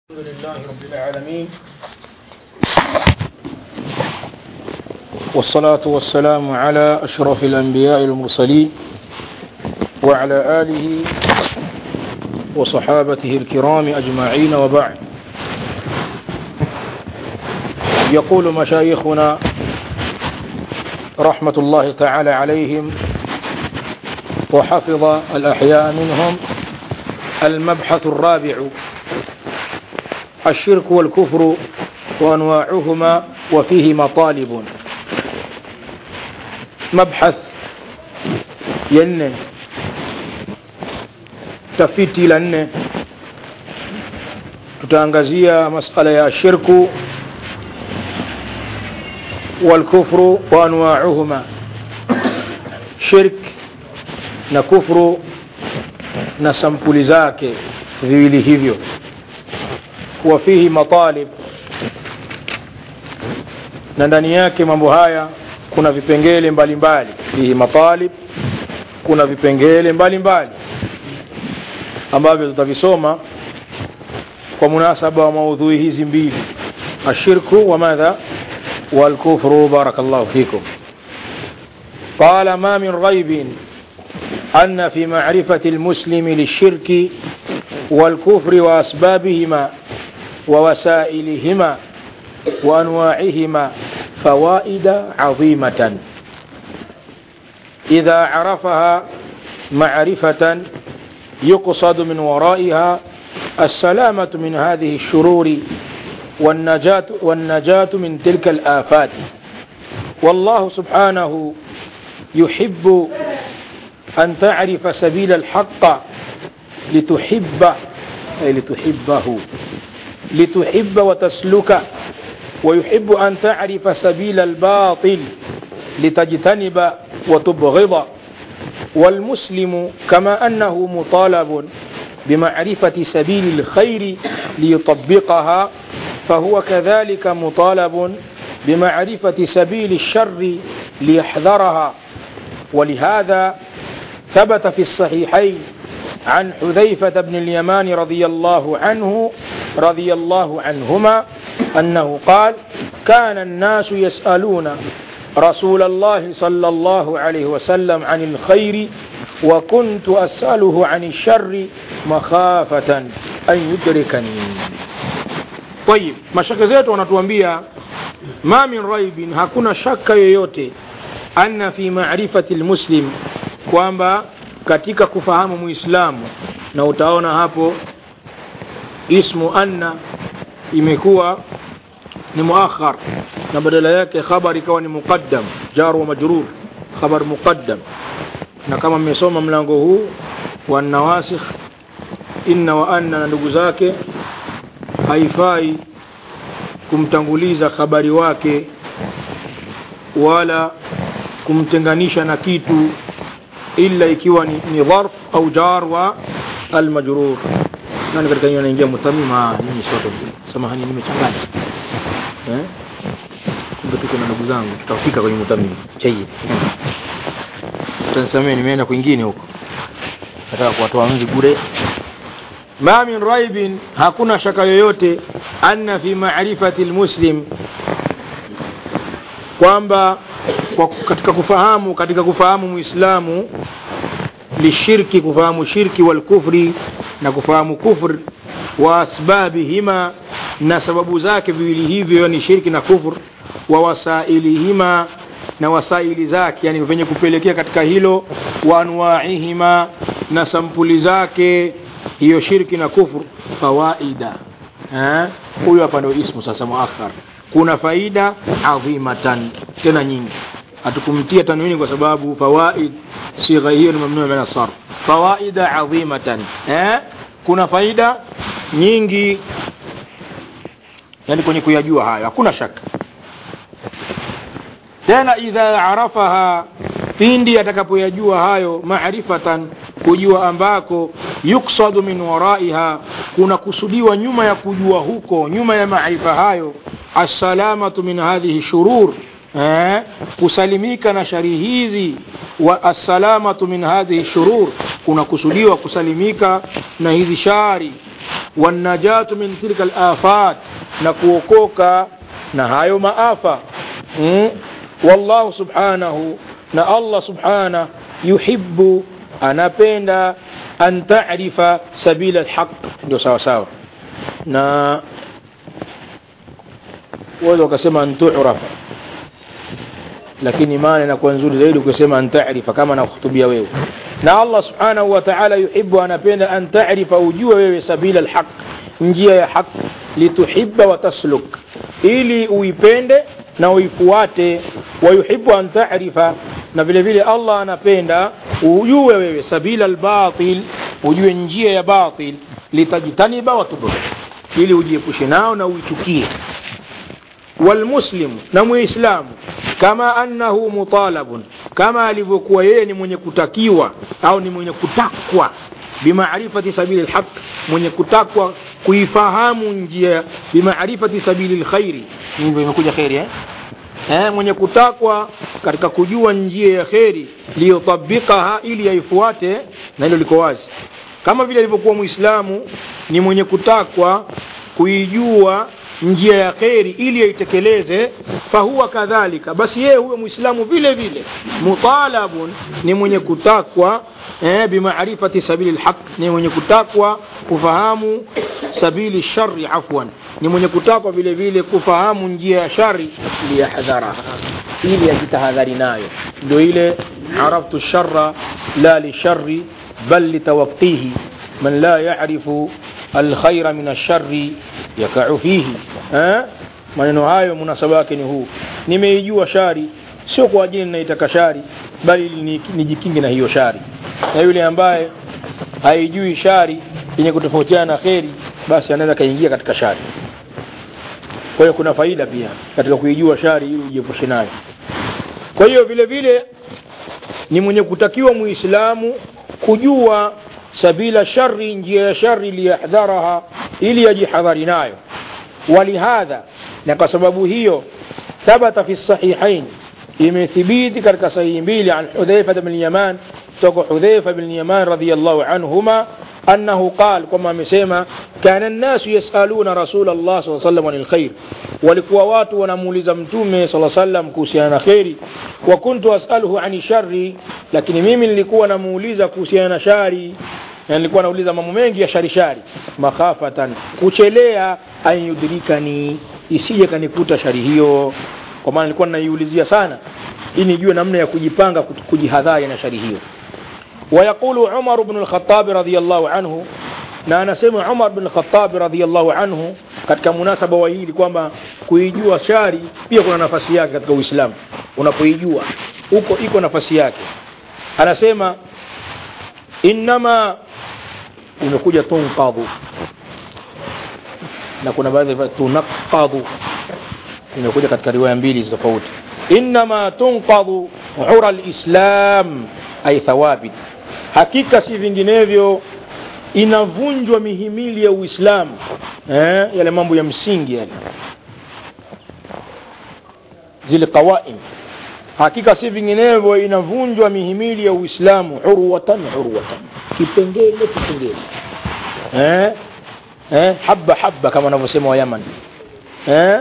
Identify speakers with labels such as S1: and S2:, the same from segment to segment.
S1: الحمد لله رب العالمين والصلاة والسلام على أشرف الأنبياء المرسلين وعلى آله وصحابته الكرام أجمعين وبعد يقول مشايخنا رحمة الله تعالى عليهم وحفظ الأحياء منهم المبحث الرابع الشرك والكفر وأنواعهما وفيه مطالب مبحث ينه tafiti la nne tutaangazia masala ya shirku walkufru wa anwauhuma shirk na kufru na sampuli zake viwili hivyo وفيه matalib na ndani yake mambo haya kuna vipengele mbalimbali fihi matalib kuna vipengele mbalimbali ambavyo tutavisoma kwa munasaba wa maudhui hizi mbili ashirku wa madha والكفر بارك الله فيكم قال ما من ريب أن في معرفة المسلم للشرك والكفر وأسبابهما ووسائلهما وأنواعهما فوائد عظيمة إذا عرفها معرفة يقصد من ورائها السلامة من هذه الشرور والنجاة, والنجاة من تلك الآفات والله سبحانه يحب أن تعرف سبيل الحق لتحب أي لتحبه لتحب وتسلك ويحب أن تعرف سبيل الباطل لتجتنب وتبغض والمسلم كما أنه مطالب بمعرفة سبيل الخير ليطبقها فهو كذلك مطالب بمعرفة سبيل الشر ليحذرها ولهذا ثبت في الصحيحين عن حذيفة بن اليمان رضي الله عنه رضي الله عنهما أنه قال كان الناس يسألون رسول الله صلى الله عليه وسلم عن الخير وكنت أسأله عن الشر مخافة أن يدركني طيب mashaka zetu wanatuambia ma min raibin hakuna shaka yoyote anna fi ma'rifati almuslim kwamba katika kufahamu muislamu na utaona hapo ismu anna imekuwa ni muakhar na badala yake khabar ikawa ni muqaddam jar wa majrur khabar muqaddam na kama mmesoma mlango huu wa nawasikh inna wa anna na ndugu zake haifai kumtanguliza khabari wake wala kumtenganisha na kitu illa ikiwa ni, ni dharf au jar wa almajrur nani katika hiyo anaingia mutamima nini sote samahani nimechanganya eh kumbe tuko na ndugu zangu tutafika kwenye mutamima chai tansamee nimeenda kwingine huko nataka kuwatoa nzi bure ma min raibin hakuna shaka yoyote anna fi ma'rifati almuslim kwamba kwa katika kufahamu katika kufahamu muislamu lishirki kufahamu shirki wal kufri na kufahamu kufr wa asbabihima na sababu zake viwili hivyo ni shirki na kufr wa wasailihima na wasaili zake yani venye kupelekea katika hilo wa anwaihima na sampuli zake hiyo shirki na kufr fawaida huyo hapa ndio ismu sasa muakhar kuna faida adhimatan tena nyingi hatukumtia tanwini kwa sababu fawaid sigha hiyo ni mamnuu min sarf fawaida adhimatan eh kuna faida nyingi yani kwenye kuyajua hayo hakuna shaka tena idha arafaha pindi atakapoyajua hayo maarifatan kujua ambako yuksadu min waraiha kuna kusudiwa nyuma ya kujua huko nyuma ya maarifa hayo assalamatu min hadhihi shurur eh, kusalimika na shari hizi wa assalamatu min hadhihi shurur kunakusudiwa kusalimika na hizi shari wanajatu min tilka lafat na kuokoka na hayo maafa mm? wallahu subhanahu na allah subhanah yuhibu anapenda an tarifa sabila lhaq ndio sawa sawa na waweza wakasema an turafa lakini maana inakuwa nzuri zaidi ukisema an tarifa kama nakuhutubia wewe na allah subhanahu wa taala yuhibu anapenda an tarifa ujue wewe sabila lhaq njia ya haq lituhiba watasluk ili uipende na uifuate wayuhibu an tarifa na vile vile allah anapenda ujue wewe sabila lbatil ujue njia ya batil litajtaniba watubur ili ujiepushe nao na uichukie walmuslimu na muislamu kama annahu mutalabun kama alivyokuwa yeye ni mwenye kutakiwa au ni mwenye kutakwa bimaarifati sabili lhaq mwenye kutakwa kuifahamu njia bimaarifati sabili lkhairi hivyo imekuja kheri eh? eh, mwenye kutakwa katika kujua njia ya kheri liyotabikaha ili yaifuate na hilo liko wazi kama vile alivyokuwa mwislamu ni mwenye kutakwa kuijua njia ya kheri ili yaitekeleze fahuwa kadhalika basi yeye huyo mwislamu vile vile mutalabun ni mwenye kutakwa eh, bimaarifati sabili lhaq ni mwenye kutakwa kufahamu sabili shari afwan ni mwenye kutakwa vile vile kufahamu njia ya shari liyahdharaha ili yajitahadhari nayo ndio ile araftu shara la lishari bal litawaqtihi man la yarifu alkhaira min alshari yakau fihi eh? maneno hayo munasaba wake ni huu nimeijua shari sio kwa ajili ninaitaka shari bali ili nijikinge na hiyo shari na yule ambaye haijui shari yenye kutofautiana na kheri basi anaweza kaingia katika shari kwa hiyo kuna faida pia katika kuijua shari ili ujiepushe nayo kwa hiyo vile vile ni mwenye kutakiwa muislamu kujua sabila shari njia ya shari liyahdharaha ili yajihadhari nayo walihadha na kwa sababu hiyo thabata fi sahihain imethibiti katika sahihi mbili an hudhaifa bn yaman kutoka hudhaifa bn yaman radiallahu anhuma أنه قال كما مسيما كان الناس يسألون رسول الله صلى الله عليه وسلم عن الخير ولكوا watu wanamuuliza mtume صلى الله عليه وسلم kuhusiana na kheri wa kuntu as'aluhu ani sharri lakini mimi nilikuwa namuuliza kuhusiana na shari na nilikuwa nauliza mambo mengi ya shari shari makhafatan kuchelea an yudrikani isije kanikuta shari hiyo kwa maana nilikuwa naiulizia sana ili nijue namna ya kujipanga kujihadhari na shari hiyo ويقول عمر بن الخطاب رضي الله عنه na anasema Umar bin Khattab radhiyallahu anhu katika munasaba wa hili kwamba kuijua shari pia kuna nafasi yake katika Uislamu. Unapoijua huko iko nafasi yake. Anasema innama imekuja tunqadhu na kuna baadhi ya tunaqadhu imekuja katika riwaya mbili tofauti. Innama tunqadhu ura alislam ay thawabit hakika si vinginevyo inavunjwa mihimili ya uislamu eh, yale mambo ya msingi yale zile qawaim hakika si vinginevyo inavunjwa mihimili ya uislamu urwatan urwatan kipengele kipengele eh, eh, haba haba kama wanavyosema wa yaman eh,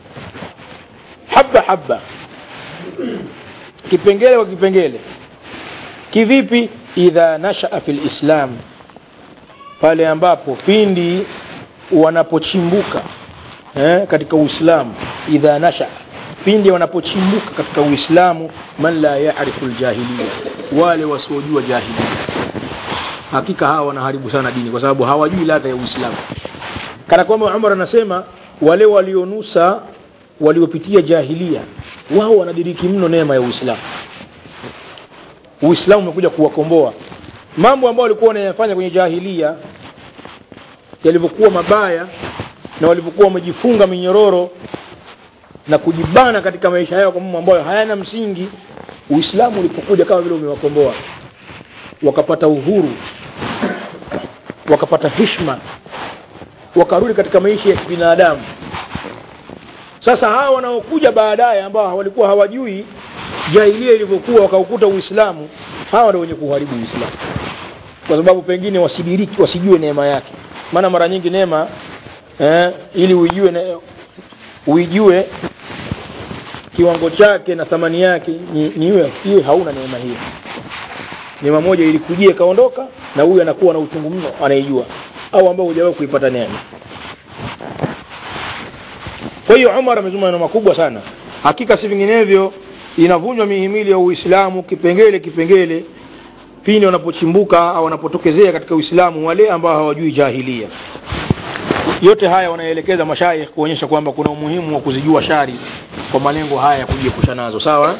S1: haba haba kipengele kwa kipengele kivipi idha nashaa fi lislam pale ambapo pindi wanapochimbuka eh, katika uislamu idha nasha pindi wanapochimbuka katika uislamu man la yarifu ljahiliya wale wasiojua jahilia hakika hawa wanaharibu sana dini kwa sababu hawajui ladha ya uislamu kana kwamba umar anasema wale walionusa waliopitia jahilia wao wanadiriki mno neema ya uislamu uislamu umekuja kuwakomboa mambo ambayo walikuwa wanayafanya kwenye jahilia yalivyokuwa mabaya na walivyokuwa wamejifunga minyororo na kujibana katika maisha yao kwa mambo ambayo hayana msingi uislamu ulipokuja kama vile umewakomboa wakapata uhuru wakapata hishma wakarudi katika maisha ya kibinadamu sasa hawa wanaokuja baadaye ambao walikuwa hawajui jahilia ilivyokuwa wakaukuta uislamu hawa ndio wenye kuharibu uislamu kwa sababu pengine wasidiriki wasijue neema yake maana mara nyingi neema eh, ili uijue ne, uijue kiwango chake na thamani yake ni, ni iwe, iwe hauna neema hiyo neema moja ilikujia ikaondoka na huyu anakuwa na uchungu mno anaijua au ambao hujawahi kuipata neema kwa hiyo umar amezungumza maneno makubwa sana hakika si vinginevyo inavunjwa mihimili ya uislamu kipengele kipengele pindi wanapochimbuka au wanapotokezea katika uislamu wale ambao hawajui jahilia yote haya wanaelekeza mashaikh kuonyesha kwamba kuna umuhimu wa kuzijua shari kwa malengo haya ya kujiepusha nazo sawa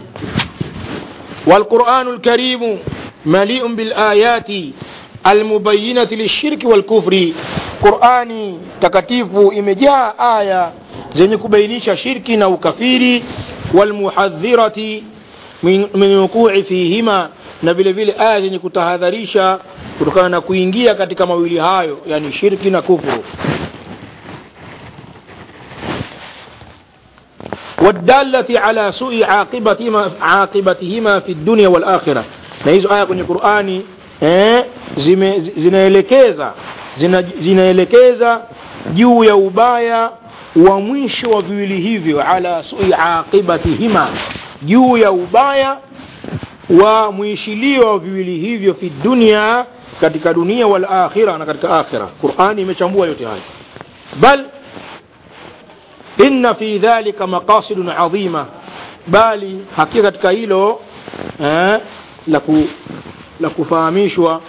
S1: والقرآن الكريم مليء بالآيات المبينة للشرك والكفر قرآني takatifu imejaa aya zenye kubainisha shirki na ukafiri walmuhadhirati min, min wuqui fihima na vile vile aya zenye kutahadharisha kutokana na kuingia katika mawili hayo yani shirki na kufuru والدالة على سوء عاقبتهما عاقبتهما في الدنيا والآخرة na hizo aya kwenye Qur'ani eh, zime, zinaelekeza zina, zinaelekeza juu ya ubaya wa mwisho wa viwili hivyo ala sui aqibatihima juu ya ubaya wa mwishilio wa viwili hivyo fi dunia katika dunia wal akhira na katika akhira Qur'ani imechambua yote haya bal inna fi dhalika maqasidun adhima bali hakika katika hilo eh, la, ku, la kufahamishwa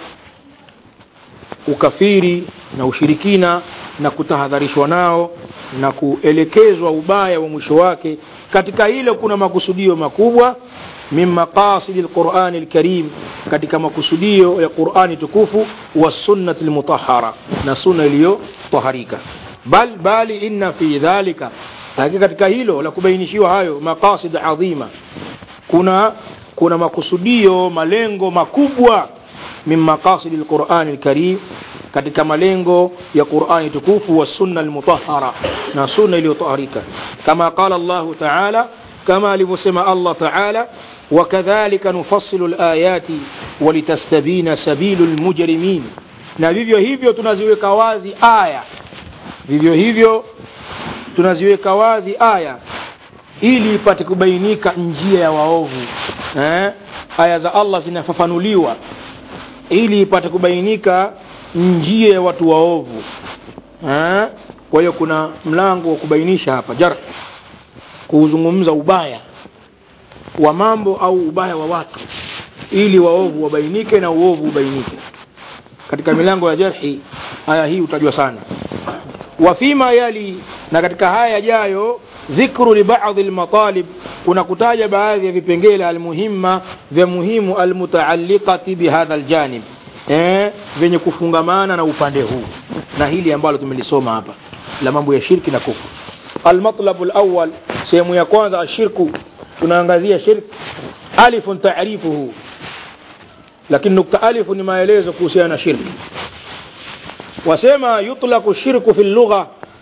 S1: ukafiri na ushirikina na kutahadharishwa nao na kuelekezwa ubaya wa mwisho wake katika hilo kuna makusudio makubwa min maqasidi lqurani lkarim katika makusudio ya qurani tukufu wa sunnati lmutahara na sunna iliyotaharika bal bali inna fi dhalika lakini katika hilo la kubainishiwa hayo maqasid adhima kuna kuna makusudio malengo makubwa min maqasid alquran alkarim katika malengo ya Qur'ani tukufu wa sunna almutahhara na sunna iliyotaharika kama qala Allah ta'ala kama alivyosema Allah ta'ala وكذلك نفصل الآيات ولتستبين سبيل المجرمين na vivyo hivyo tunaziweka wazi aya vivyo hivyo tunaziweka wazi aya ili ipate kubainika njia ya waovu eh? aya za Allah zinafafanuliwa ili ipate kubainika njia ya watu waovu eh? kwa hiyo kuna mlango wa kubainisha hapa jar kuuzungumza ubaya wa mambo au ubaya wa watu ili waovu wabainike na uovu ubainike katika milango ya jarhi aya hii utajua sana wafima yali na katika haya yajayo dhikru libadhi lmatalib kuna kutaja baadhi ya vipengele almuhimma vya muhimu almutaalliqati bihadha aljanib eh, vyenye kufungamana na upande huu na hili ambalo tumelisoma hapa la mambo ya shirki na kufru almatlabu alawwal sehemu ya kwanza ashirku tunaangazia shirki alifun taarifuhu lakini nukta alifu ni maelezo kuhusiana na shirki wasema yutlaqu shirku fi lugha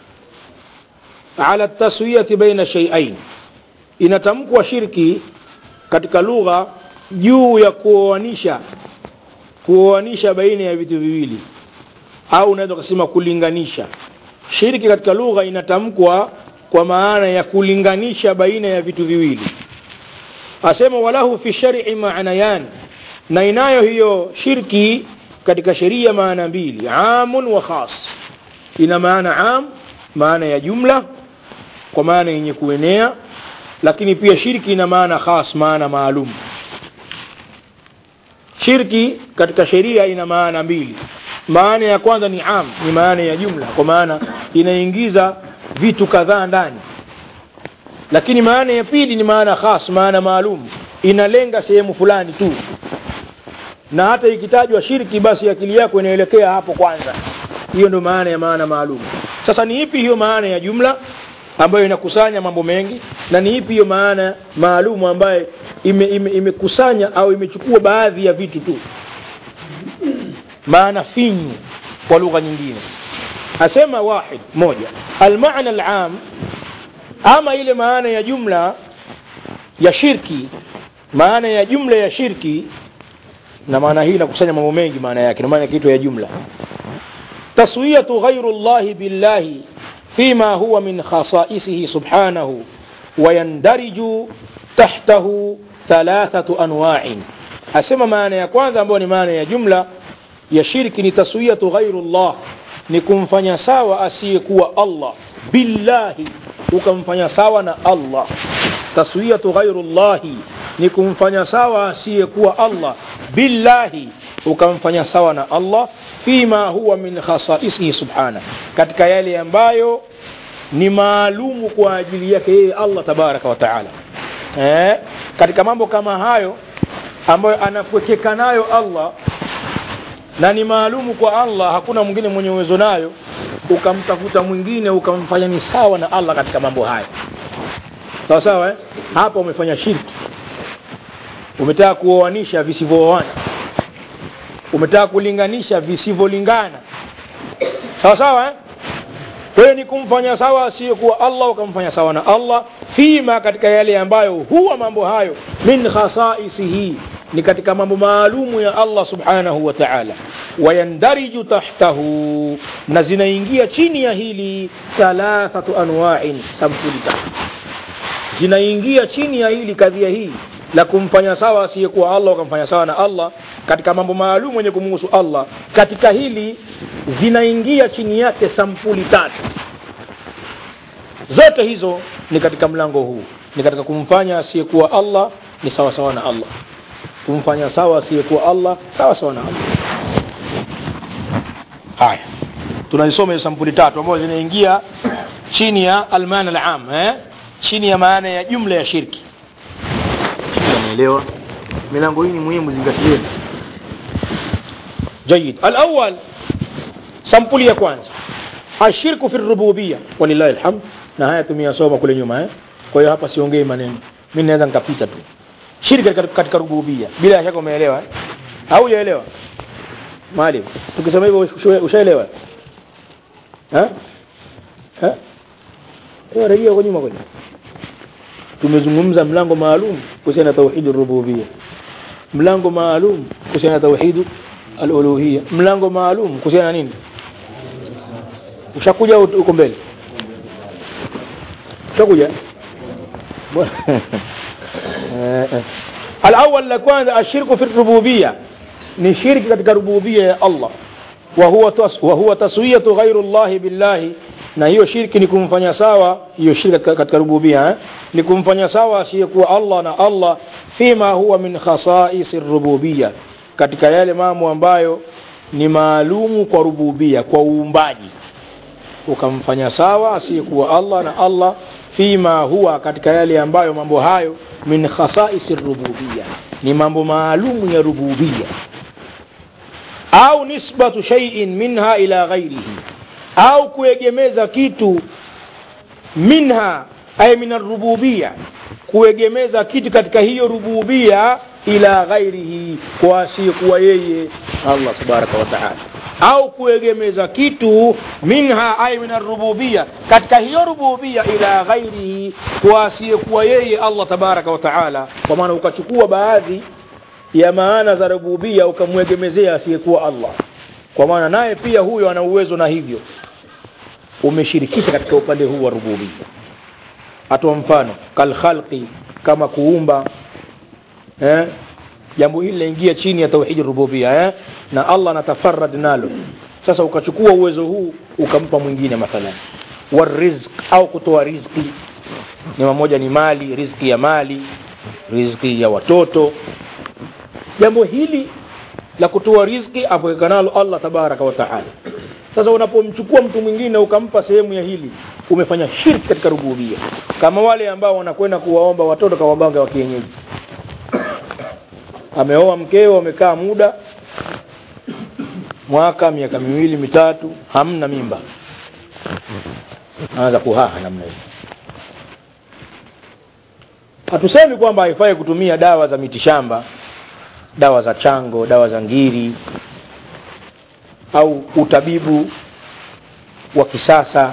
S1: ala taswiyati baina shay'ain inatamkwa shirki katika lugha juu ya kuoanisha kuoanisha baina ya vitu viwili au unaweza kusema kulinganisha shirki katika lugha inatamkwa kwa maana ya kulinganisha baina ya vitu viwili asema walahu fi shar'i maanayan na inayo hiyo shirki katika sheria maana mbili amun wa khas ina maana am maana ya jumla kwa maana yenye kuenea lakini pia shirki ina maana khas maana maalum shirki katika sheria ina maana mbili maana ya kwanza ni am ni maana ya jumla kwa maana inaingiza vitu kadhaa ndani lakini maana ya pili ni maana khas maana maalum inalenga sehemu fulani tu na hata ikitajwa shirki basi akili yako inaelekea hapo kwanza hiyo ndio maana ya maana maalum sasa ni ipi hiyo maana ya jumla ambayo inakusanya mambo mengi na ni ipi hiyo maana maalum ambayo imekusanya ime, ime au imechukua baadhi ya vitu tu maana finyu kwa lugha nyingine asema wahid moja almaana alam ama ile maana ya jumla ya shirki maana ya jumla ya shirki na maana hii inakusanya mambo mengi maana yake ndio maana kitu ya jumla taswiyatu ghairu llahi billahi fima huwa min khasaisihi subhanahu wayandariju tahtahu thalathatu anwa'in asema maana ya kwanza ambayo ni maana ya jumla ya shirki ni taswiyatu ghairu llah ni kumfanya sawa asiyekuwa allah billahi ukamfanya sawa na allah taswiyatu ghairu llahi ni kumfanya sawa asiyekuwa allah billahi ukamfanya sawa na allah fima huwa min khasaisihi subhana katika yale ambayo ni maalumu kwa ajili yake yeye allah tabaraka wa taala eh, katika mambo kama hayo ambayo anapwekeka nayo allah na ni maalumu kwa allah hakuna mwingine mwenye uwezo nayo ukamtafuta mwingine ukamfanya ni sawa na allah katika mambo hayo sawa sawa eh? hapa umefanya shirki umetaka kuoanisha visivyooana umetaka kulinganisha visivyolingana sawa sawa eh? kwa hiyo ni kumfanya sawa asiyekuwa allah ukamfanya sawa na allah fima katika yale ambayo huwa mambo hayo min khasaisihi ni katika mambo maalumu ya allah subhanahu wa taala wayandariju tahtahu na zinaingia chini ya hili thalathatu anwain sampuli tatu zinaingia chini ya hili kadhia hii la kumfanya sawa asiyekuwa allah ukamfanya sawa na allah katika mambo maalum yenye kumuhusu allah katika hili zinaingia chini yake sampuli tatu zote hizo ni katika mlango huu ni katika kumfanya asiyekuwa allah ni sawa sawa na allah kumfanya sawa asiyekuwa allah sawa sawa na allah haya tunazisoma hizo sampuli tatu ambazo zinaingia chini ya almana alam eh? chini ya maana ya jumla ya shirki unaelewa milango hii ni muhimu zingatieni جيد الأول sampuli ya kwanza ashirku fi rububia walillahi alhamd na haya tumeyasoma kule nyuma eh? kwa hiyo hapa siongei maneno mi naweza nikapita tu shirki katika, katika rububia bila shaka umeelewa eh? au hujaelewa maalim tukisema hivyo ushaelewa eh? eh? rejea kwa nyuma kwenye tumezungumza mlango maalum kuhusiana na tauhidi rububia mlango maalum kuhusiana na tauhidi aluluhia mlango maalum kuhusiana na nini ushakuja uko mbele ushakuja الأول لكوان الشرك في الربوبية ni shirki katika rububia ya Allah wa huwa, tas, wa huwa taswiyatu ghairu llahi billahi na hiyo shirki ni kumfanya sawa hiyo shirki katika, katika rububia eh? ni kumfanya sawa asiyekuwa Allah na Allah fima huwa min khasaisi rububia katika yale mambo ambayo ni maalumu kwa rububia kwa uumbaji ukamfanya sawa asiyekuwa Allah na Allah fima huwa katika yale ambayo mambo hayo min khasaisi rububia ni mambo maalumu ya rububia au nisbatu shay'in minha ila ghairihi au kuegemeza kitu minha ay min arububia kuegemeza kitu katika hiyo rububia ila ghairihi kwa asiyekuwa yeye Allah tabaraka wa taala au kuegemeza kitu minha ay min arububia katika hiyo rububia ila ghairihi kwa asiyekuwa yeye Allah tabaraka wa taala kwa maana ukachukua baadhi ya maana za rububia ukamwegemezea asiyekuwa Allah kwa maana naye pia huyo ana uwezo na hivyo umeshirikisha katika upande huu wa rububia atoa mfano kalkhalqi kama kuumba eh? jambo hili linaingia chini ya tauhidi rububia eh? na Allah anatafarad nalo sasa ukachukua uwezo huu ukampa mwingine mathalan warizq au kutoa riziki ni mamoja ni mali riziki ya mali riziki ya watoto jambo hili la kutoa riziki apokekanalo Allah tabaraka wa taala sasa unapomchukua mtu mwingine ukampa sehemu ya hili umefanya shirki katika rububia kama wale ambao wanakwenda kuwaomba watoto kwa waganga wa kienyeji ameoa mkeo amekaa muda mwaka miaka miwili mitatu hamna mimba anaanza kuhaha namna hiyo hatusemi kwamba haifai kutumia dawa za mitishamba dawa za chango dawa za ngiri au utabibu wa kisasa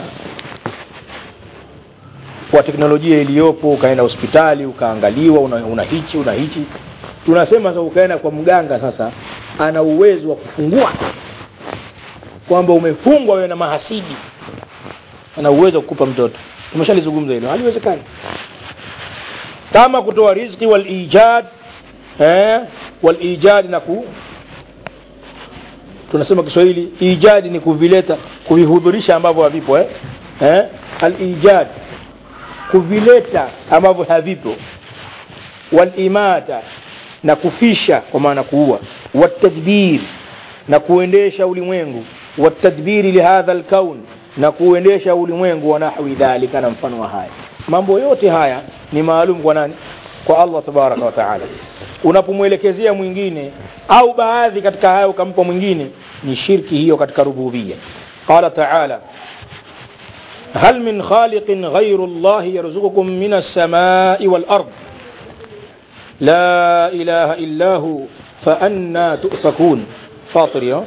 S1: wa teknolojia iliyopo ukaenda hospitali ukaangaliwa una, una hichi una hichi tunasema sasa ukaenda kwa mganga sasa ana uwezo wa kufungua kwamba umefungwa wewe na mahasidi ana uwezo wa kukupa mtoto tumeshalizungumza hilo haliwezekani kama kutoa riziki wal ijad eh, wal ijad na ku tunasema Kiswahili ijadi ni kuvileta kuvihudhurisha ambavyo havipo eh? Eh? al ijad kuvileta ambavyo havipo wal imata na kufisha kwa maana kuua watadbir na kuendesha ulimwengu watadbiri lihadha alkaun na kuendesha ulimwengu wa nahwi dhalika na mfano wa haya mambo yote haya ni maalum kwa nani kwa Allah tabaraka wa taala unapomwelekezea mwingine au baadhi katika hayo ukampa mwingine ni shirki hiyo katika rububia qala taala هل من خالق غير الله يرزقكم من السماء والأرض لا إله إلا هو فأنا تؤفكون فاطر يا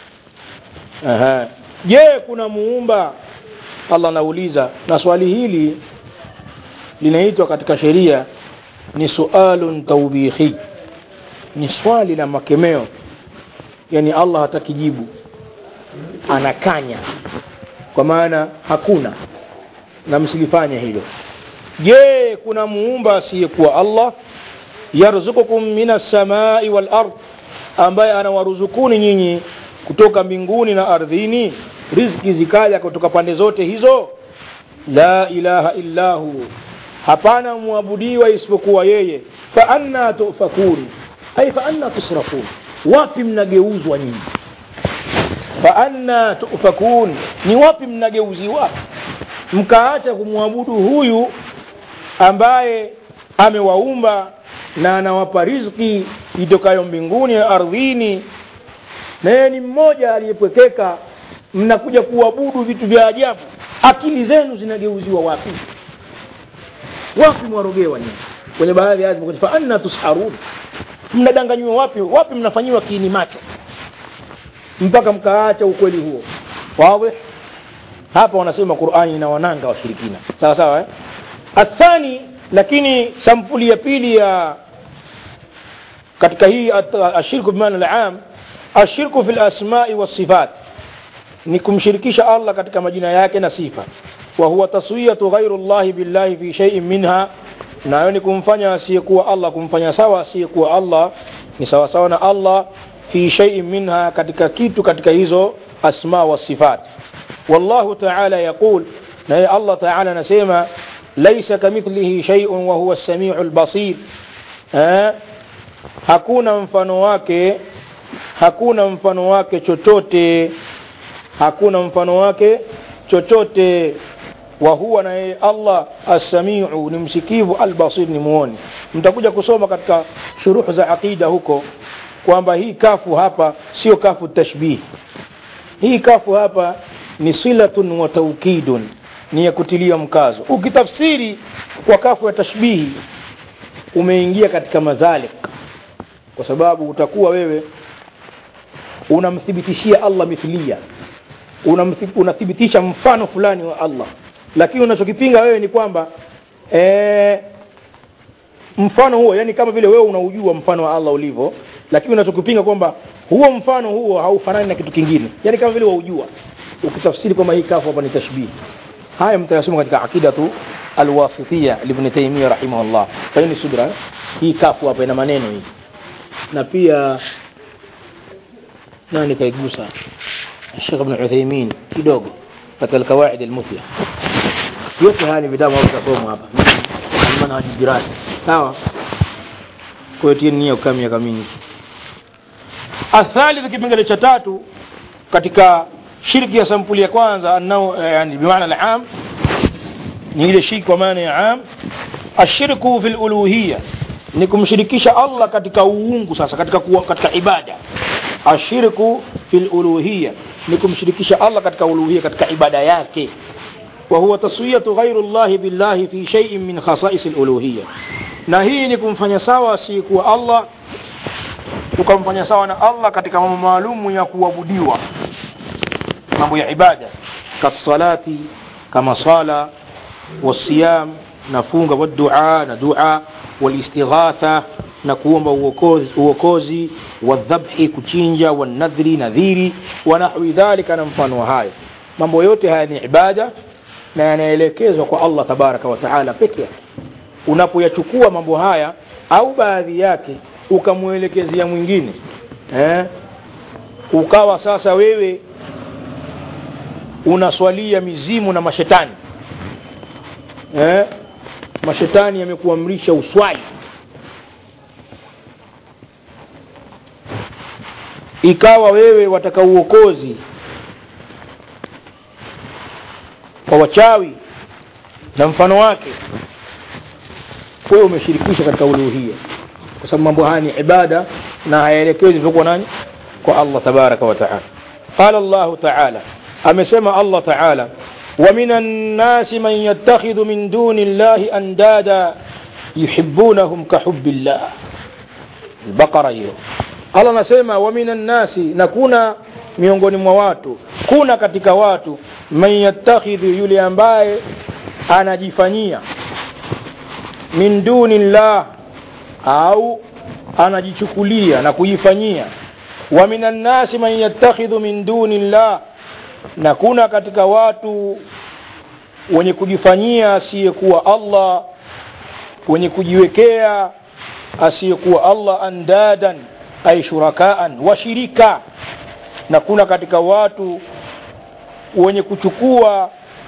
S1: أها je kuna muumba allah anauliza na swali hili linaitwa katika sheria ni sualun taubihi ni swali la makemeo yani allah hataki jibu anakanya kwa maana hakuna na msilifanye hilo je kuna muumba asiyekuwa allah yarzukukum minas samai wal ard ambaye anawaruzukuni nyinyi kutoka mbinguni na ardhini riziki zikaja kutoka pande zote hizo la ilaha illahu hapana mwabudiwa isipokuwa yeye fa anna tufakun ay fa anna tusrafun wapi mnageuzwa nyinyi fa anna tufakun ni wapi mnageuziwa mkaacha kumwabudu huyu ambaye amewaumba na anawapa riziki itokayo mbinguni na ardhini na yeye ni mmoja aliyepwekeka mnakuja kuabudu vitu vya ajabu akili zenu zinageuziwa wapi wapi mwarogewa nyinyi kwenye baadhi ya aya fa anna tusharun mnadanganywa wapi wapi mnafanyiwa kiini macho mpaka mkaacha ukweli huo wazi hapa wanasema Qur'ani ina wananga washirikina sawa sawa eh athani lakini sampuli ya pili ya katika hii ashirku bimaana al-am ashirku fil asma'i was sifat ni kumshirikisha Allah katika majina yake na sifa wa huwa taswiyatu ghairu Allah billahi fi shay'in minha nayo ni kumfanya asiyekuwa Allah kumfanya sawa asiyekuwa Allah ni sawa sawa na Allah fi shay'in minha katika kitu katika hizo asma wa sifat wallahu ta'ala yaqul na Allah ta'ala anasema laysa kamithlihi shay'un wa huwa as-sami'ul basir eh hakuna mfano wake hakuna mfano wake chochote hakuna mfano wake chochote wa huwa na yeye Allah as-sami'u ni msikivu al-basir ni muoni mtakuja kusoma katika shuruh za aqida huko kwamba hii kafu hapa sio kafu tashbih hii kafu hapa ni silatun wa taukidun ni ya kutilia mkazo ukitafsiri kwa kafu ya tashbihi umeingia katika madhalik kwa sababu utakuwa wewe unamthibitishia Allah mithlia unathibitisha mfano fulani wa Allah lakini unachokipinga wewe ni kwamba ee, mfano huo yani kama vile wewe unaujua mfano wa Allah ulivyo lakini unachokipinga kwamba huo mfano huo haufanani na kitu kingine yani kama vile waujua ukitafsiri kwamba hii kafu hapa ni tashbih haya mtayasoma katika akidatu alwasitiya ibn Taymiyyah rahimahullah fanyeni subra hii kafu hapa ina maneno hii na pia nani kaigusa Sheikh Ibn Uthaymeen kidogo katika alkawaid almuthla yote haya ni vitabu ambavyo tutasoma hapa manhaj dirasa sawa kwa hiyo tieni nia kukaa miaka mingi athalith kipengele cha tatu katika shirki ya sampuli ya kwanza anao yani bimaana al-am ni ile shirki kwa maana ya am ashirku fil uluhiyya ni kumshirikisha Allah katika uungu sasa katika kuwa, katika ibada ashirku fil uluhiyya ni kumshirikisha Allah katika uluhiyya katika ibada yake wa huwa taswiyatu ghairu Allah billahi fi shay'in min khasa'is al-uluhiyya na hii ni kumfanya sawa si kuwa Allah ukamfanya sawa na Allah katika mambo maalumu ya kuabudiwa mambo ya ibada kasalati kama sala wasiyam na funga wadua na dua والاستغاثة na kuomba uokozi, uokozi wadhabhi kuchinja wanadhri nadhiri wa nahwi dhalika na mfano wa hayo mambo yote haya ni ibada na yanaelekezwa kwa allah tabaraka wa taala peke yake unapoyachukua mambo haya au baadhi yake ukamwelekezea mwingine eh? ukawa sasa wewe unaswalia mizimu na mashetani eh? mashetani yamekuamrisha uswali ikawa wewe wataka uokozi kwa wachawi na mfano wake wewe umeshirikisha katika uluhia kwa sababu mambo haya ni ibada na hayaelekezi kwa nani kwa Allah tabaraka wa taala qala Allah taala amesema Allah taala ومن الناس من يتخذ من دون الله أندادا يحبونهم كحب الله البقرة hiyo Allah anasema wa minan nasi na kuna miongoni mwa watu kuna katika watu man yattakhidhu yule ambaye anajifanyia min dunillah au anajichukulia na kujifanyia wa minan nasi man yattakhidhu min dunillah na kuna katika watu wenye kujifanyia asiyekuwa Allah wenye kujiwekea asiyekuwa Allah andadan ay shurakaan washirika na kuna katika watu wenye kuchukua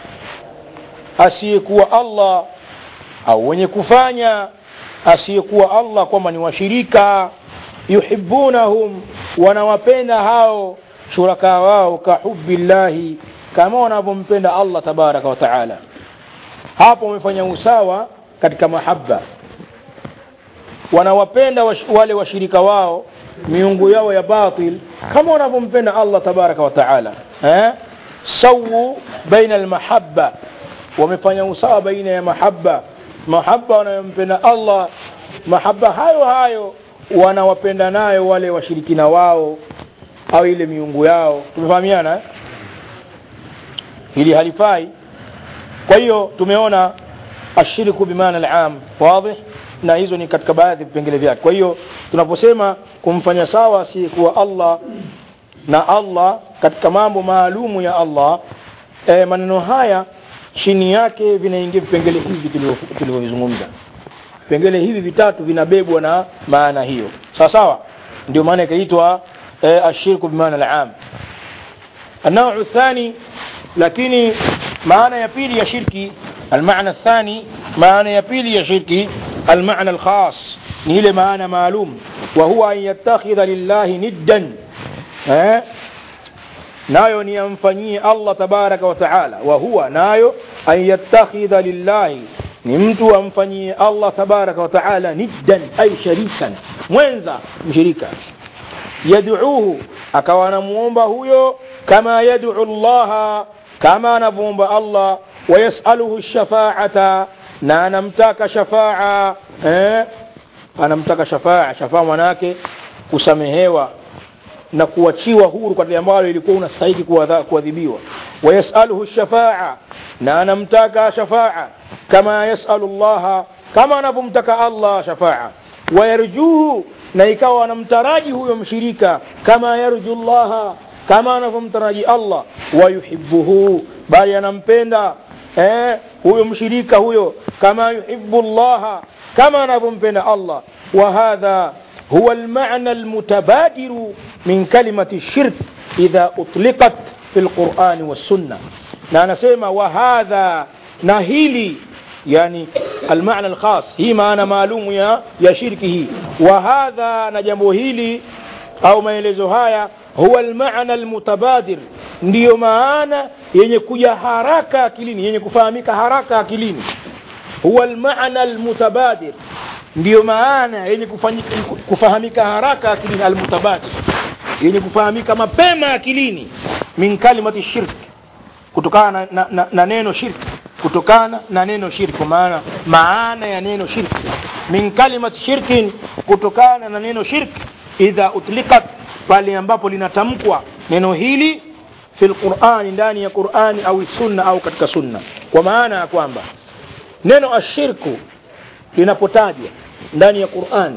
S1: asiyekuwa Allah au wenye kufanya asiyekuwa Allah kwamba ni washirika yuhibbunahum wanawapenda hao shuraka wao kahubillahi kama wanavyompenda Allah tabaraka wa taala hapo wamefanya usawa katika mahaba wanawapenda wash, wale washirika wao miungu yao ya batil kama wanavyompenda Allah tabaraka wa taala eh? sawu baina almahabba wamefanya usawa baina ya mahaba mahaba wanayompenda Allah mahaba hayo hayo wanawapenda nayo wale washirikina wao au ile miungu yao tumefahamiana eh? hili halifai kwa hiyo tumeona ashiriku bimaana alam wadih na hizo ni katika baadhi ya vipengele vyake kwa hiyo tunaposema kumfanya sawa asiyekuwa Allah na Allah katika mambo maalumu ya Allah e, maneno haya chini yake vinaingia vipengele hivi tulivyovizungumza vipengele hivi vitatu vinabebwa na maana hiyo sawa sawa ndio maana ikaitwa e, ashirku bimaana alam النوع الثاني lakini maana ya pili ya shirki المعنى الثاني معنى ya pili ya shirki المعنى الخاص ni ile maana maalum وهو أن يتخذ لله ندا eh? nayo ni amfanyie Allah tabaraka wa taala wa huwa nayo an yattakhidha lillahi ni mtu amfanyie Allah tabaraka wa taala niddan ay sharikan mwenza mshirika yad'uuhu akawa anamuomba huyo kama yad'u Allah kama anavyoomba Allah wayasaluhu shafaata na anamtaka shafaa eh? anamtaka shafaa shafaa manake kusamehewa na kuachiwa huru kwa ambalo ilikuwa unastahili kuadhibiwa wayasaluhu shafaa na anamtaka shafaa kama yasalu llaha kama anavyomtaka allah shafaa wayarjuhu na ikawa anamtaraji huyo mshirika kama yarju llaha kama anavyomtaraji allah wayuhibuhu bali anampenda eh, huyo mshirika huyo kama yuhibu llaha kama anavyompenda allah wahadha هو المعنى المتبادر من كلمة الشرك إذا أطلقت في القرآن والسنة نانا سيما وهذا نهيلي يعني المعنى الخاص هي معنى معلوم يا, يا شركه وهذا نجمهيلي أو ما يلزهايا هو المعنى المتبادر ndiyo maana yenye kuja haraka akilini yenye kufahamika haraka akilini huwa almaana almutabadir ndiyo maana yenye kufahamika haraka akilini almutabadir yenye kufahamika mapema akilini min kalimati shirk kutokana na, na, na, na neno shirk kutokana na neno shirk kwa maana maana ya neno shirk min kalimati shirkin kutokana na neno shirk idha utliqat pale ambapo linatamkwa neno hili fi lqurani ndani ya qurani au sunna au katika sunna kwa maana ya kwamba neno ashirku linapotajwa ndani ya qurani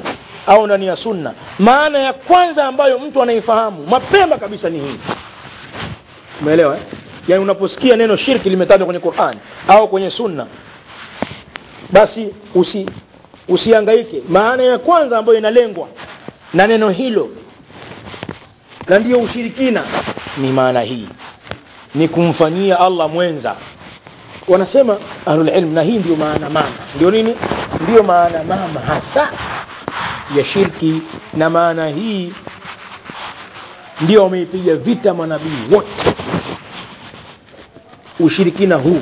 S1: au ndani ya sunna maana ya kwanza ambayo mtu anaifahamu mapema kabisa ni hii umeelewa eh? yaani unaposikia neno shirki limetajwa kwenye Qur'an au kwenye sunna basi usi usiangaike maana ya kwanza ambayo inalengwa na neno hilo na ndiyo ushirikina ni maana hii ni kumfanyia Allah mwenza wanasema ahlul ilm na hii ndio maana mama ndio nini ndio maana mama hasa ya shirki na maana hii ndio wameipiga vita manabii wote ushirikina huu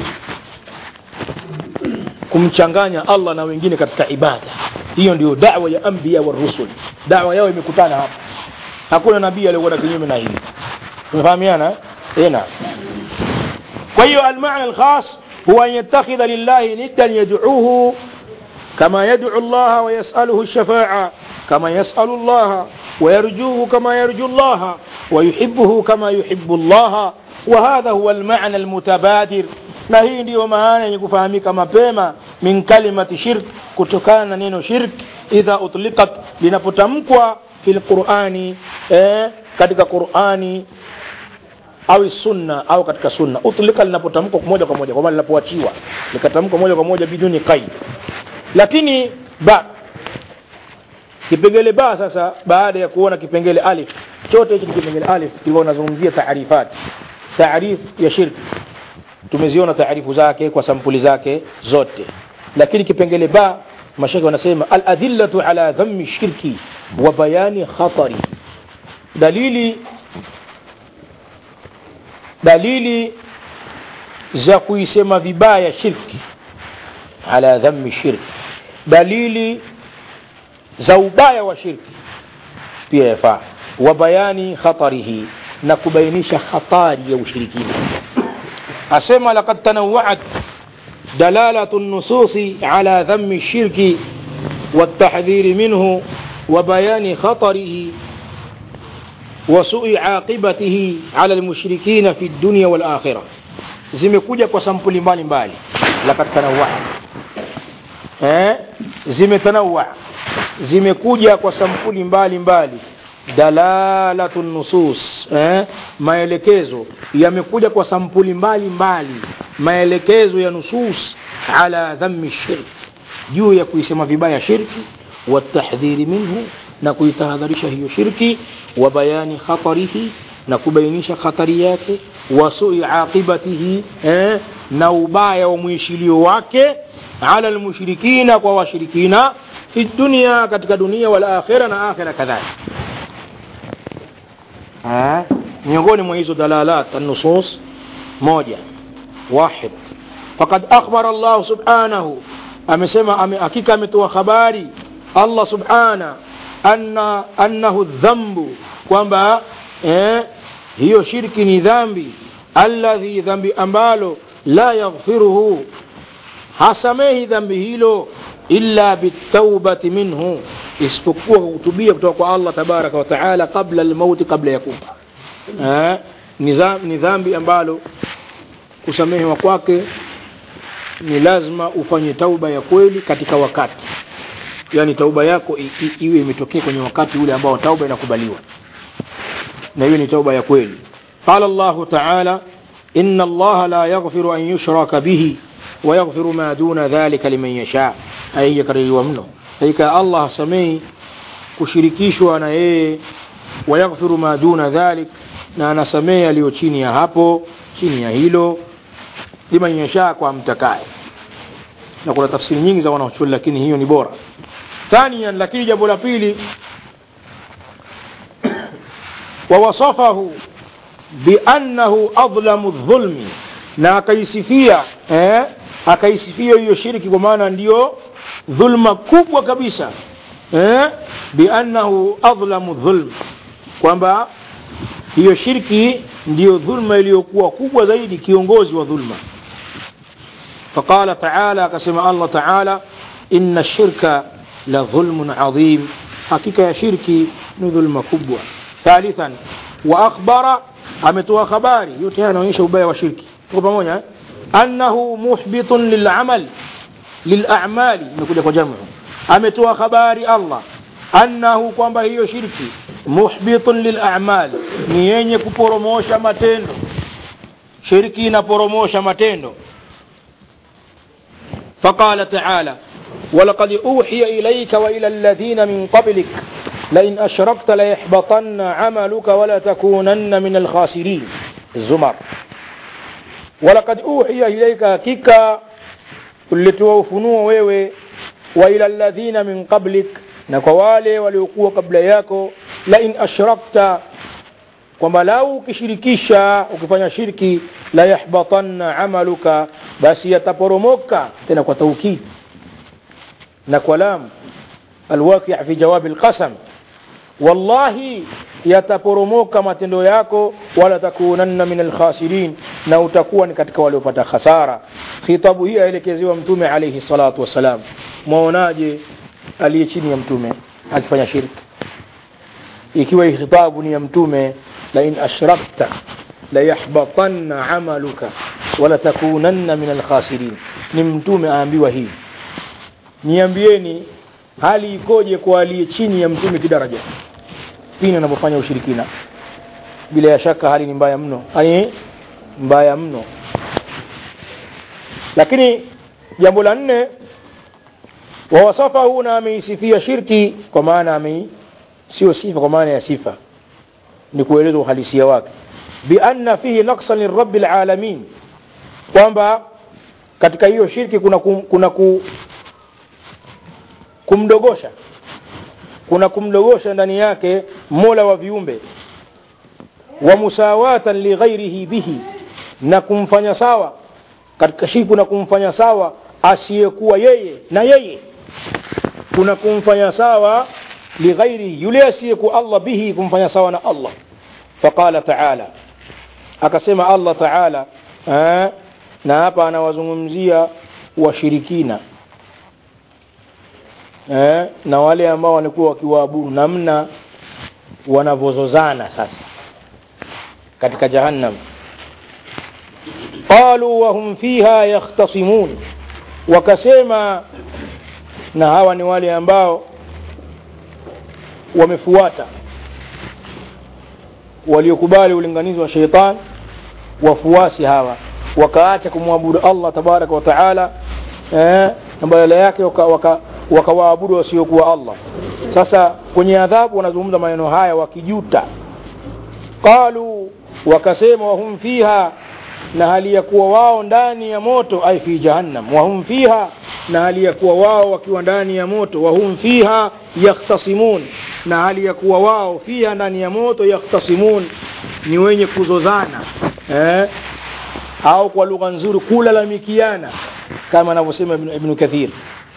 S1: kumchanganya Allah na wengine katika ibada hiyo ndio da'wa ya anbiya wa rusul da'wa yao imekutana hapa hakuna nabii aliyekwenda kinyume na hili tumefahamiana eh na kwa hiyo almaana alkhas huwa an yattakhidha lillahi niddan yad'uhu kama yad'u Allah wa yas'aluhu ash-shafa'a kama yas'alu Allah ويرجوه كما يرجو الله ويحبه كما يحب الله وهذا هو المعنى المتبادر na hii ndiyo maana yenye kufahamika mapema min kalimati shirk kutokana na neno shirk idha utliqat linapotamkwa fi lqurani eh, katika qurani au sunna au katika sunna utlika linapotamkwa moja kwa moja kwa maana linapoachiwa likatamkwa moja kwa moja biduni qaid lakini ba kipengele ba sasa baada ya kuona kipengele alif chote hichi kipengele alif kilikuwa unazungumzia taarifat taarif ya shirki tumeziona taarifu zake kwa sampuli zake zote lakini kipengele ba mashaka wanasema aladillatu ala dhammi shirki wa bayani khatari dalili dalili za kuisema vibaya shirki ala dhammi shirki dalili za ubaya wa shirki pia yafaa wa bayani khatarihi na kubainisha hatari ya ushirikina asema laqad tanawwa'at dalalatu an-nusus ala dhammi ash-shirki والتحذير منه وبيان خطره وسوء عاقبته على المشركين في الدنيا والآخرة zimekuja kwa sampuli mbalimbali lakad tanawwa eh zimetanawwa zimekuja kwa sampuli mbalimbali dalalatu nusus eh maelekezo yamekuja kwa sampuli mbalimbali maelekezo ya nusus ala dhammi shirk juu ya kuisema vibaya shirki watahdhiri minhu na kuitahadharisha hiyo shirki wa bayani khatarihi na kubainisha khatari yake wa sui aqibatihi eh, na ubaya wa mwishilio wake ala almushrikina kwa washirikina fi dunia katika dunia wal akhira na akhira kadhalika miongoni mwa hizo dalalat an-nusus moja wahid faqad akhbara Allah subhanahu amesema ame, hakika ametoa habari Allah subhana anna annahu dhambu kwamba eh, hiyo shirki ni dhambi alladhi dhambi ambalo la yaghfiruhu hasamehi dhambi hilo illa bitaubati minhu isipokuwa kwa kutubia kutoka kwa Allah tabaraka wa taala kabla almauti kabla ya kufa eh, ni dhambi ambalo kusamehewa kwake ni lazima ufanye tauba ya kweli katika wakati yani tauba yako i, i, iwe imetokea kwenye wakati ule ambao tauba inakubaliwa na hiyo ni tauba ya kweli qala Allah ta'ala inna Allah la yaghfiru an yushraka bihi wa yaghfiru ma duna dhalika liman yasha ay yakaririwa mno hakika Allah hasamei kushirikishwa na yeye wa yaghfiru ma duna dhalik na anasamea aliyo chini ya hapo chini ya hilo liman yasha kwa mtakaye na kuna tafsiri nyingi za wanachuoni lakini hiyo ni bora ثانيا lakini jambo la pili ووصفه بأنه أظلم الظلم na akaisifia eh, akaisifia hiyo shirki kwa maana ndiyo dhulma kubwa kabisa eh, biannahu adhlamu dhulm kwamba hiyo shirki ndiyo dhulma iliyokuwa kubwa zaidi kiongozi wa dhulma فقال تعالى كما الله تعالى إن الشرك لظلم عظيم حقيقة شركي نظلم كبوة ثالثا وأخبر أمتوا خباري يتهانا ونشا وبايا وشركي pamoja annahu muhbitun lil'amal lil'a'mali imekuja kwa jamu ametoa habari Allah annahu kwamba hiyo shirki muhbitun lilamal ni yenye kuporomosha matendo shirki inaporomosha matendo فقال تعالى ولقد أوحي إليك وإلى الذين من قبلك لئن أشركت ليحبطن عملك ولتكونن من الخاسرين الزمر ولقد أوحي إليك كيكا ulitoa ufunuo wewe wa ila alladhina min qablik na kwa wale waliokuwa kabla yako la in ashrakta kwamba lau ukishirikisha ukifanya shirki la yahbatanna amaluka basi yataporomoka tena kwa taukid na kwa lam alwaqi' fi jawab alqasam wallahi yataporomoka matendo yako wala takunanna min alkhasirin na utakuwa ni katika waliopata khasara khitabu hii aelekezewa mtume alayhi salatu wassalam mwaonaje aliye chini ya mtume akifanya shirki ikiwa hii khitabu ni ya mtume la in ashrakta la yahbatanna amaluka wala takunanna min alkhasirin ni mtume aambiwa hii niambieni hali ikoje kwa aliye chini ya mtume kidaraja pindi anapofanya ushirikina bila ya shaka hali ni mbaya mno hali mbaya mno lakini jambo la nne wawasafahu na ameisifia shirki kwa maana amei sio sifa kwa maana ya sifa ni kueleza uhalisia wake bianna fihi naqsan lirabbi alalamin kwamba katika hiyo shirki kuna, kum, kuna ku, kumdogosha kuna kumdogosha ndani yake mola wa viumbe wa musawatan lighairihi bihi na kumfanya sawa katika shirki kuna kumfanya sawa asiyekuwa yeye na yeye kuna kumfanya sawa lighairihi yule asiyekuwa Allah bihi kumfanya sawa na Allah faqala taala akasema Allah taala eh, na hapa anawazungumzia washirikina eh, na wale ambao walikuwa wakiwaabudu namna wanavyozozana sasa katika jahannam qalu wahum fiha yakhtasimun wakasema na hawa ni wale ambao wamefuata waliokubali ulinganizi wa sheitan wafuasi hawa wakaacha kumwabudu Allah tabaraka wa taala eh, na badala yake wakawaabudu waka, waka wasiokuwa Allah sasa kwenye adhabu wanazungumza maneno haya wakijuta qalu wakasema wahum fiha na hali ya kuwa wao ndani ya moto ai fi jahannam wahum fiha na hali ya kuwa wao wakiwa ndani ya moto wahum fiha yakhtasimun na hali ya kuwa wao fiha ndani ya moto yakhtasimun ni wenye kuzozana eh? au kwa lugha nzuri kulalamikiana kama anavyosema ibn, ibn kathir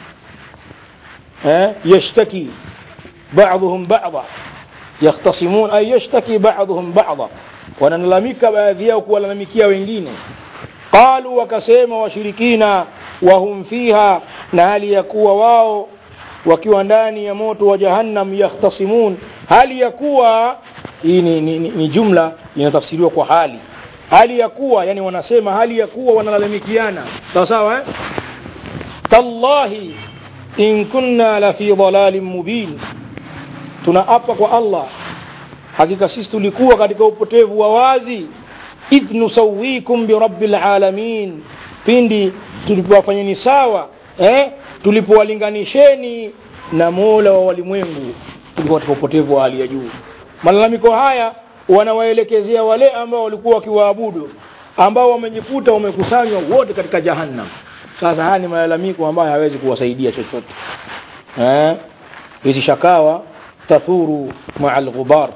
S1: eh? yashtaki بعضهم بعضا يختصمون أي يشتكي بعضهم بعضا wanalalamika baadhi yao kuwalalamikia wengine qalu wakasema washirikina wahum fiha na hali ya kuwa wao wakiwa ndani ya moto wa jahannam yakhtasimun hali ya kuwa hii ni, ni, ni, ni jumla inatafsiriwa kwa hali hali ya kuwa yani wanasema hali ya kuwa wanalalamikiana sawa sawa eh? tallahi in kunna la fi dhalalin mubin tunaapa kwa Allah hakika sisi tulikuwa katika upotevu wa wazi idh nusawikum birabbil alamin pindi tulipowafanyeni sawa eh? tulipowalinganisheni na mola wa walimwengu tulikuwa katika upotevu wa hali ya juu malalamiko haya wanawaelekezea wale ambao walikuwa wakiwaabudu ambao wamejikuta wamekusanywa wote katika jahannam sasa haya ni malalamiko ambayo hawezi kuwasaidia chochote eh? hizi shakawa تثور مع الغبار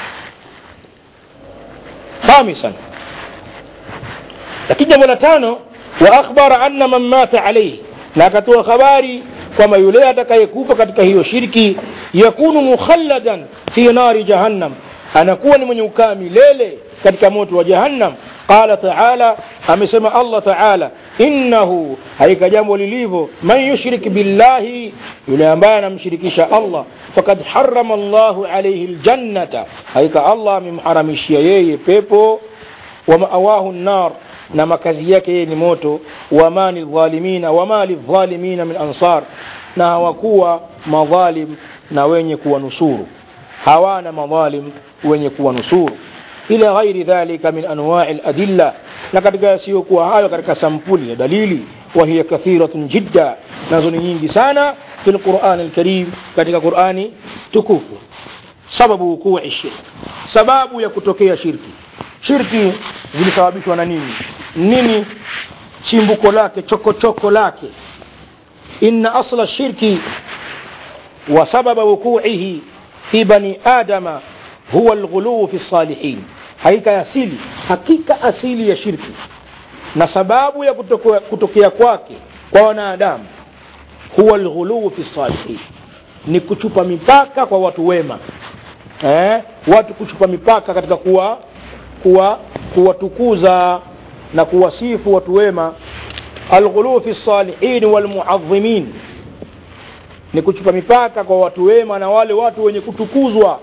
S1: خامسا lakini jambo la tano wa akhbara anna man mata alayhi na akatoa habari kwamba yule atakayekufa katika hiyo shirki yakunu mukhalladan fi nari jahannam anakuwa ni mwenye ukaa milele katika moto wa jahannam qala taala amesema allah taala innahu haika jambo lilivyo man yushrik billahi yule ambaye anamshirikisha allah fakad harama llahu alaihi ljannata haika allah amemharamishia yeye pepo wa maawahu nar na makazi yake yeye ni moto wama lidhalimina wama lidhalimina min ansar na hawakuwa madhalim na wenye kuwanusuru hawana madhalim wenye kuwanusuru ila ghairi dhalika min anwai ladilla na katika yasiyokuwa hayo katika sampuli ya dalili wahiya kathiratun jidda nazo ni nyingi sana fi lqurani lkarim katika qurani tukufu sababu wukui shirk sababu ya kutokea shirki shirki zilisababishwa na nini nini chimbuko lake chokochoko lake inna asla shirki wa sababa wukuihi fi bani adama huwa alghuluu fi salihin hakika asili hakika asili ya shirki na sababu ya kutokea, kutokea kwake kwa wanadamu huwa alghuluu fi salihin ni kuchupa mipaka kwa watu wema eh? watu kuchupa mipaka katika kuwa kuwa kuwatukuza na kuwasifu watu wema alghuluu fi salihin walmuadhimin ni kuchupa mipaka kwa watu wema na wale watu wenye kutukuzwa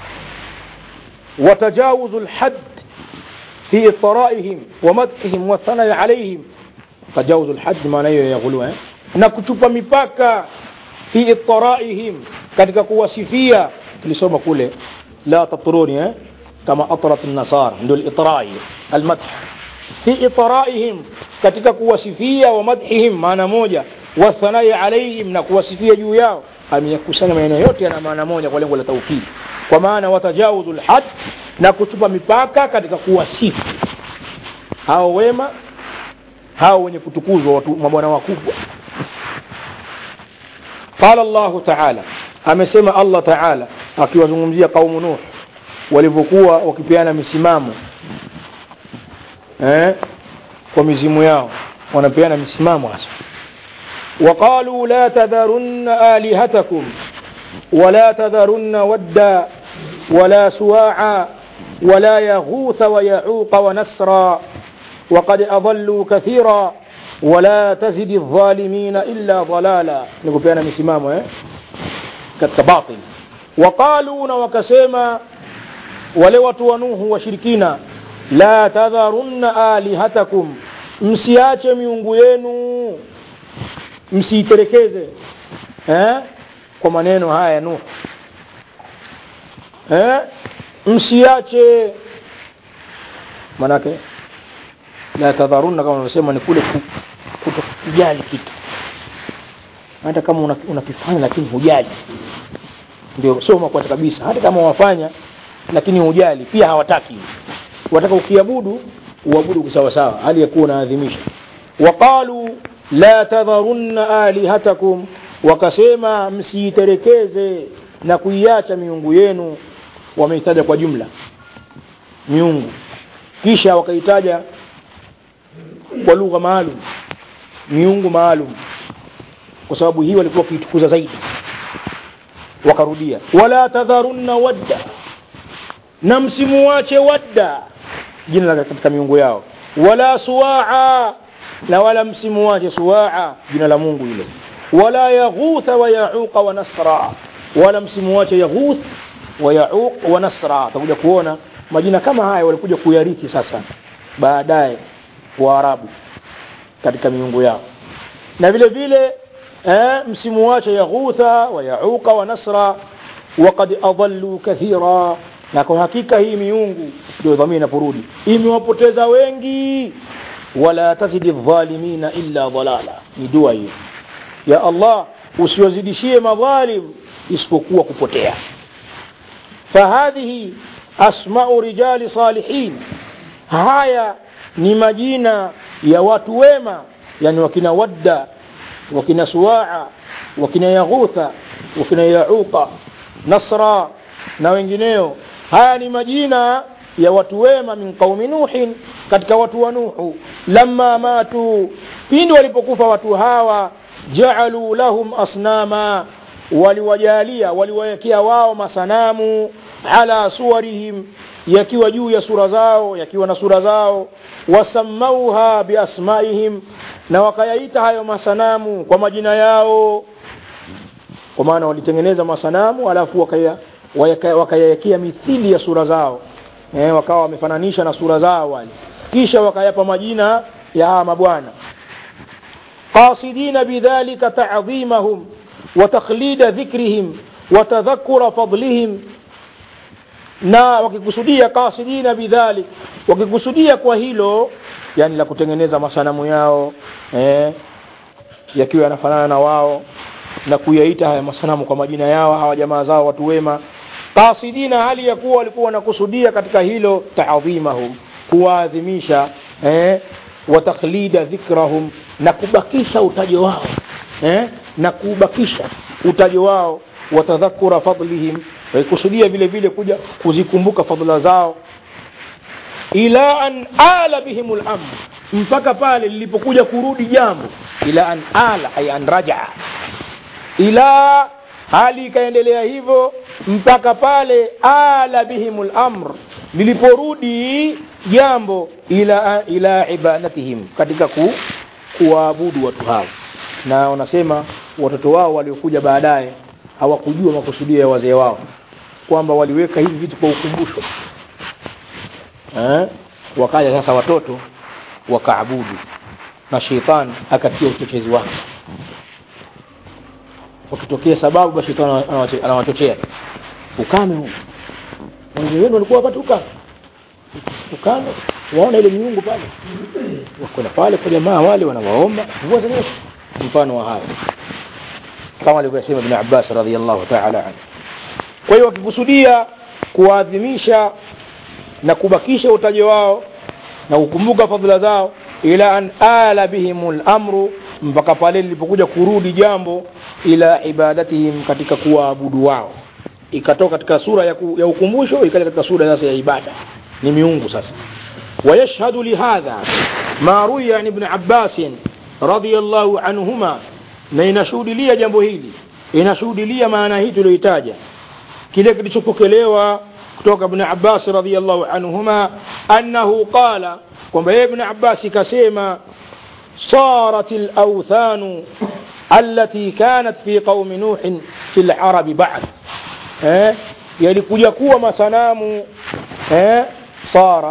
S1: watajawuzu lhad fi itaraihim wa madhihim wathanai alaihim tajawuzu lhad maana hiyo ya ghuluu eh? na kuchupa mipaka fi itaraihim katika kuwasifia tulisoma kule la tatruni eh? kama atrat nasara ndio litrai almadh fi itaraihim katika kuwasifia wa madhihim maana moja wathanai alaihim na kuwasifia juu yao ameyakusanya maneno yote yana maana moja kwa lengo la taukidi kwa maana watajawuzu lhad na kuchupa mipaka katika kuwasifu hao wema hao wenye kutukuzwa watu mabwana wakubwa qala llahu taala amesema allah taala akiwazungumzia qaumu nuh walivyokuwa wakipeana misimamo eh, kwa mizimu yao wanapeana misimamo hasa وقالوا لا تذرن آلهتكم ولا تذرن ودا ولا سواعا ولا يغوث ويعوق ونسرا وقد أضلوا كثيرا ولا تزد الظالمين إلا ضلالا نقول بيانا مسمامه eh? katika batil waqaluna wakasema wale watu wa nuhu washirikina la tadharunna alihatakum msiache miungu yenu msiiterekeze eh? kwa maneno haya ya nuhu eh? msiache manake la tadharunna kama unasema ni kule kutokujali kitu hata kama unakifanya una lakini hujali ndio soma kwanza kabisa hata kama wafanya lakini hujali pia hawataki wataka ukiabudu uabudu kisawasawa hali ya kuwa unaadhimisha waqalu la tadharunna alihatakum wakasema msiiterekeze na kuiacha miungu yenu wameitaja kwa jumla miungu kisha wakaitaja kwa lugha maalum miungu maalum kwa sababu hii walikuwa wakiitukuza zaidi wakarudia wala tadharunna wadda na msimuache wadda jina la katika miungu yao wala suwaa na wala msimuache suwaa jina la mungu ile wala yaghutha wa yauqa wa nasra wala msimuache yaghuth wa yauq wa nasra utakuja kuona majina kama haya walikuja kuyarithi sasa baadaye waarabu katika miungu yao na vile vile eh, msimuache yaghutha wa yauqa wa nasra waqad adallu kathira na kwa hakika hii miungu ndio dhamini inaporudi imewapoteza wengi wala tazidi dhalimina illa dhalala ni dua hiyo ya allah usiwazidishie madhalim isipokuwa kupotea fahadhihi asmau rijali salihin haya ni majina ya watu wema yani wakina wadda wakina suwaa wakina yaghutha wakina yauqa nasra na wengineo haya ni majina ya watu wema min qaumi nuhin katika watu wa nuhu lamma matu pindi walipokufa watu hawa jaalu lahum asnama waliwajalia waliwawekea wao masanamu ala suwarihim yakiwa juu ya sura zao yakiwa na sura zao wasamauha biasmaihim na wakayaita hayo masanamu kwa majina yao kwa maana walitengeneza masanamu alafu wakayawekea waka mithili ya sura zao eh, wakawa wamefananisha na sura zao wale kisha wakayapa majina ya hawa mabwana qasidina bidhalika ta'dhimahum wa takhlida dhikrihim wa tadhakkura fadlihim na wakikusudia qasidina bidhalik wakikusudia kwa hilo yani la kutengeneza masanamu yao eh, yakiwa yanafanana na wao na kuyaita haya masanamu kwa majina yao hawa jamaa zao watu wema qasidina hali ya kuwa walikuwa wanakusudia katika hilo taadhimahum kuwaadhimisha eh, wa takhlida dhikrahum na kubakisha utajo wao eh, na kubakisha utajo wao wa tadhakura fadlihim walikusudia vile vile kuja kuzikumbuka fadhila zao ila an ala bihim lamr mpaka pale lilipokuja kurudi jambo ila an ala ay an rajaa ila hali ikaendelea hivyo mpaka pale ala bihim lamr liliporudi jambo ila ila ibadatihim katika ku, kuwaabudu watu hao na wanasema watoto wao waliokuja baadaye hawakujua makusudio ya wazee wao kwamba waliweka hivi vitu kwa ukumbusho eh? wakaja sasa watoto wakaabudu na sheitani akatia uchochezi wake wakitokea sababu basi shetani anawachochea ukame huu wazee wenu walikuwa wakati ukame ukame waona ile miungu pale wakwenda pale kwa jamaa wale wanawaomba mvua zinanyesha mfano wa hayo kama alivyosema ibn Abbas radhiallahu ta'ala anhu kwa hiyo wakikusudia kuadhimisha na kubakisha utaji wao na kukumbuka fadhila zao ila an ala bihim lamru mpaka pale lilipokuja kurudi jambo ila ibadatihim katika kuwaabudu wao ikatoka katika sura ya, ku, ya ukumbusho ikaja katika sura sasa ya ibada ni miungu sasa ويشهد لهذا ما روي عن ابن عباس رضي الله عنهما na inashuhudilia jambo hili inashuhudilia maana hii tulioitaja kile kilichopokelewa kutoka ibn Abbas radhiyallahu anhuma annahu qala kwamba yeye ibn Abbas kasema صارت الأوثان التي كانت في قوم نوح في العرب بعد eh yalikuja kuwa masanamu eh sara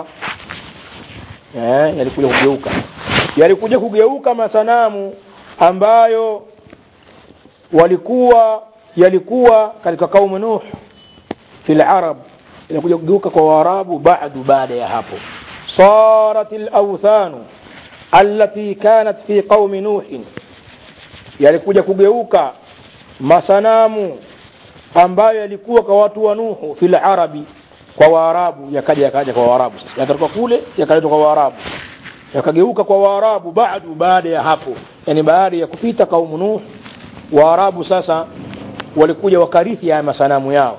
S1: eh yalikuja kugeuka yalikuja kugeuka masanamu ambayo walikuwa yalikuwa katika kaumu Nuh fil arab inakuja kugeuka kwa Waarabu baadu baada ya hapo صارت الأوثان التي كانت في قوم نوح yalikuja kugeuka masanamu ambayo yalikuwa kwa watu wa Nuhu fil arabi kwa Waarabu yakaja yakaja kwa Waarabu sasa yakatoka kule yakaletwa kwa Waarabu yakageuka kwa Waarabu baadu baada ya hapo yani baada ya kupita kaumu Nuh Waarabu sasa walikuja wakarithi haya masanamu yao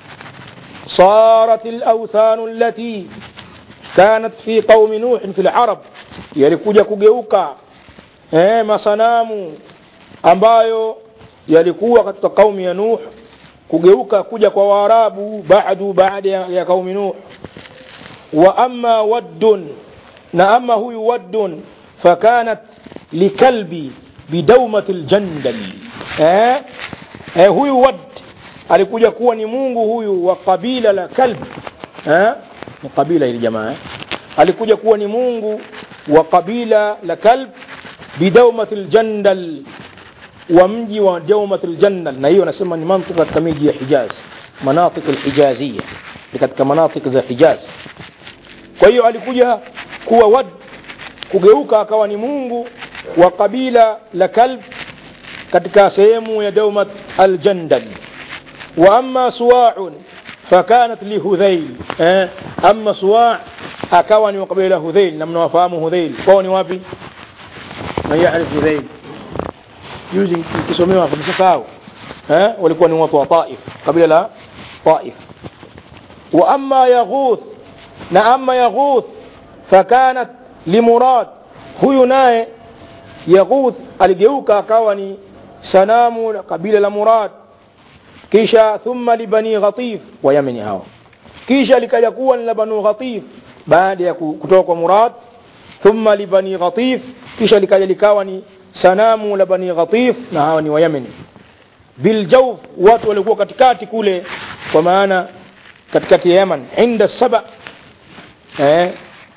S1: صارت الأوثان التي كانت في قوم نوح في العرب yalikuja kugeuka eh, masanamu ambayo yalikuwa katika kaumu ya Nuh kugeuka kuja kwa Waarabu baadu baada ya, ya kaumi Nuh wa amma waddun na ama huyu waddun fakanat likalbi bidawmati ljandal eh? eh, huyu wad alikuja kuwa ni mungu huyu wa kabila la kalb eh? ni kabila ili jamaa eh? alikuja kuwa ni mungu wa kabila la kalb bidawmati ljandal wa mji wa dawmat aljannal na hiyo anasema ni mantika katika miji ya Hijaz manatik alhijazia ni katika manatik za Hijaz kwa hiyo alikuja kuwa wad kugeuka akawa ni mungu wa kabila la kalb katika sehemu ya dawmat aljandal wa amma suwa'un fakanat lihudhail eh amma suwa' akawa ni wa kabila hudhail na mnawafahamu hudhail kwao ni wapi man yaarif hudhail juzi nikisomewa nimesahau eh walikuwa ni watu wa Taif kabila la Taif wa amma yaghuth na amma yaghuth fakanat limurad huyu naye yaghuth aligeuka akawa ni sanamu la kabila la murad kisha thumma libani ghatif wa yamani hawa kisha likaja kuwa ni la banu ghatif baada ya kutoka kwa murad thumma libani ghatif kisha likaja likawa ni sanamu la bani ghatif na hawa ni wa Yemen biljawf watu walikuwa katikati kule kwa maana katikati ya Yemen inda saba eh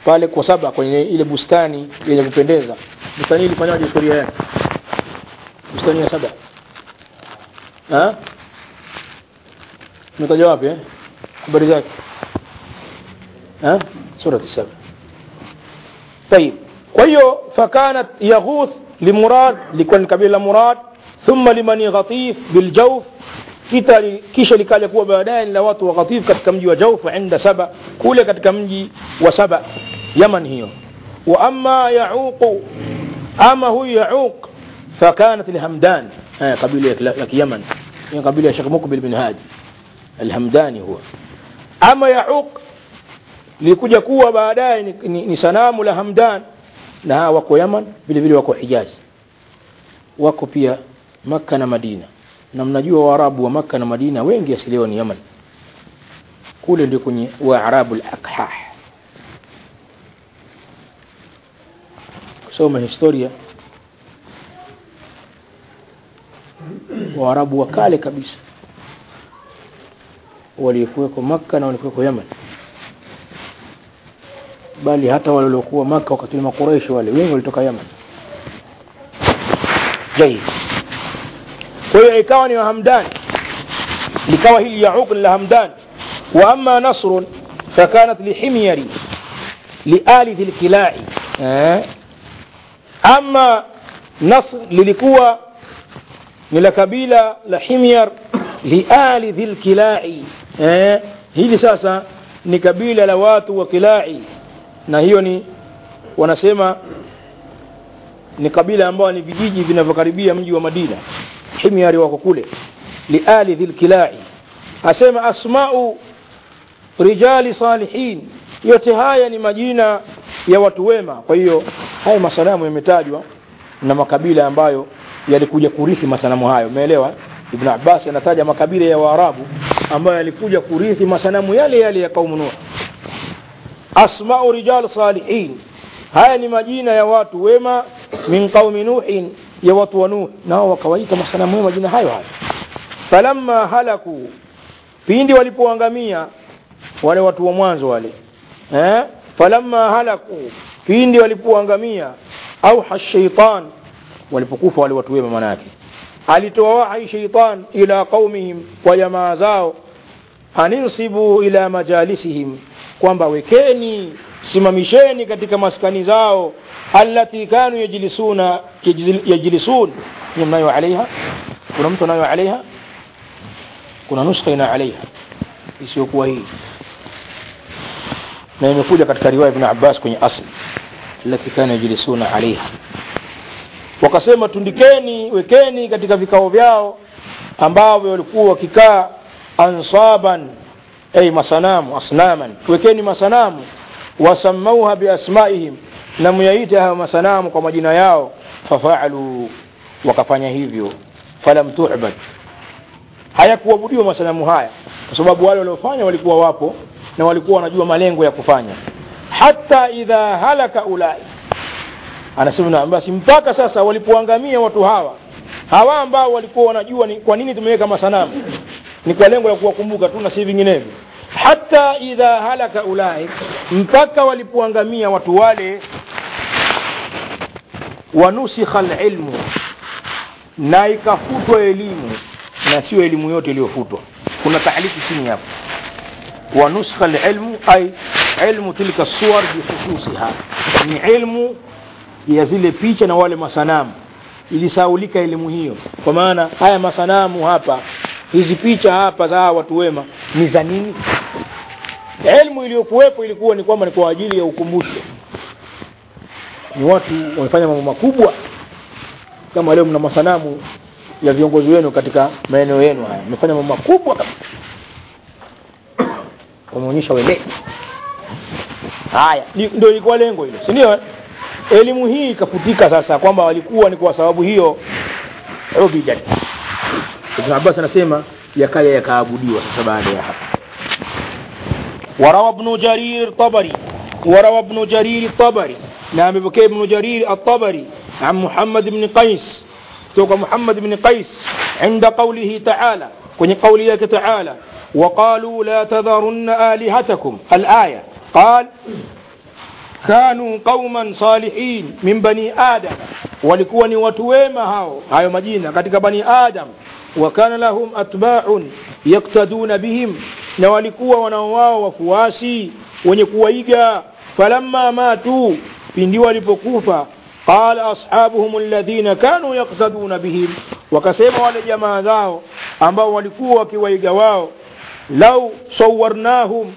S1: pale kwa saba kwenye ile bustani yenye kupendeza bustani ilifanywaje historia yake bustani ya saba ha umetaja wapi eh habari zake ha sura saba طيب kwa hiyo fakanat yaghuth limurad likuwa ni kabila la murad thumma limani ghatif biljawf kita kisha likaja kuwa baadaye ni la watu wa ghatif katika mji wa jawf inda saba kule katika mji wa saba yaman hiyo wa amma yauq ama huyu yauq fakanat lhamdan kabila ya kiyaman ni kabila ya Sheikh Mukbil bin Hadi alhamdani huwa ama yauq likuja kuwa baadaye ni, ni, ni sanamu la hamdan na hawa wako yaman vile vile wako hijazi wako pia makka na madina na mnajua waarabu wa makka na madina wengi asiliwa ni yaman kule ndio kwenye waarabu lakhah kusoma historia waarabu wa kale kabisa waliokuweko makka na waliokuweko yaman bali hata wale waliokuwa maka wakati wa makureishi wale wengi walitoka yaman jaid kwa hiyo ikawa ni wahamdan likawa hili yauq la hamdan wa amma nasrun fakanat lihimyari liali dhi lkilai eh? ama nasr lilikuwa ni la kabila la himyar liali dhi lkilai eh? hili sasa ni kabila la watu wa kilai na hiyo ni wanasema ni kabila ambao ni vijiji vinavyokaribia mji wa Madina himyari wako kule liali dhilkilai asema asmau rijali salihin yote haya ni majina ya watu wema kwa hiyo haya masanamu yametajwa na makabila ambayo yalikuja kurithi masanamu hayo umeelewa Ibn Abbas anataja makabila ya Waarabu ambayo yalikuja kurithi masanamu yale yale ya kaumu Nuh asmau rijal salihin haya ni majina ya watu wema min qaumi nuhin ya watu wa nuh nao wakawaita masanamu ya majina hayo hayo falamma halaku pindi walipoangamia wale watu wa mwanzo wale eh? falamma halaku pindi walipoangamia auha shaitan walipokufa wale watu wema manake alitoa wahai shaitan ila qaumihim kwa jamaa zao aninsibu ila majalisihim kwamba wekeni simamisheni katika maskani zao allati kanu yajlisuna yajlisun mnayo alaiha kuna mtu anayo alaiha kuna nuskha ina alaiha isiyokuwa hii na imekuja katika riwaya ibn Abbas kwenye asli allati kanu yajlisuna alaiha wakasema tundikeni wekeni katika vikao vyao ambavyo walikuwa wakikaa ansaban ay masanamu asnaman wekeni masanamu wasamauha biasmaihim na muyaite hayo masanamu kwa majina yao fafaalu wakafanya hivyo falam tu'bad hayakuabudiwa masanamu haya kwa sababu wale waliofanya walikuwa wapo na walikuwa wanajua malengo ya kufanya hata idha halaka ulai anasema na basi mpaka sasa walipoangamia watu hawa hawa ambao walikuwa wanajua ni kwa nini tumeweka masanamu ni kwa lengo la kuwakumbuka tu na si vinginevyo hata idha halaka ulai mpaka walipoangamia watu wale wanusikha lilmu na ikafutwa elimu na sio elimu yote iliyofutwa kuna taalifu chini hapo wanusikha lilmu ay ilmu tilka suwar bikhususiha ni ilmu ya zile picha na wale masanamu ilisaulika elimu hiyo kwa maana haya masanamu hapa hizi picha hapa za watu wema ni za nini elimu iliyokuwepo ilikuwa ni kwamba ni kwa ajili ya ukumbusho ni watu wamefanya mambo makubwa kama leo mna masanamu ya viongozi wenu katika maeneo yenu haya wamefanya mambo makubwa kabisa wameonyesha weledi haya ndio ilikuwa lengo hilo si ndio elimu hii ikafutika sasa kwamba walikuwa ni kwa sababu hiyo ubidat Ibn Abbas anasema yakaya yakaabudiwa sasa baada ya hapo وروى ابن جرير الطبري وروى ابن جرير الطبري نعم بكي ابن جرير الطبري عن محمد بن قيس توقع محمد بن قيس عند قوله تعالى كن قوله تعالى وقالوا لا تذرن آلهتكم الآية قال kanu qauman salihin min bani adam walikuwa ni watu wema hao hayo majina katika bani adam wa kana lahum atba'un yaktaduna bihim na walikuwa wanao wao wafuasi wenye kuwaiga falamma matu pindi walipokufa qala ashabuhum alladhina kanu yaktaduna bihim wakasema wale jamaa zao ambao walikuwa wakiwaiga wao lau sawarnahum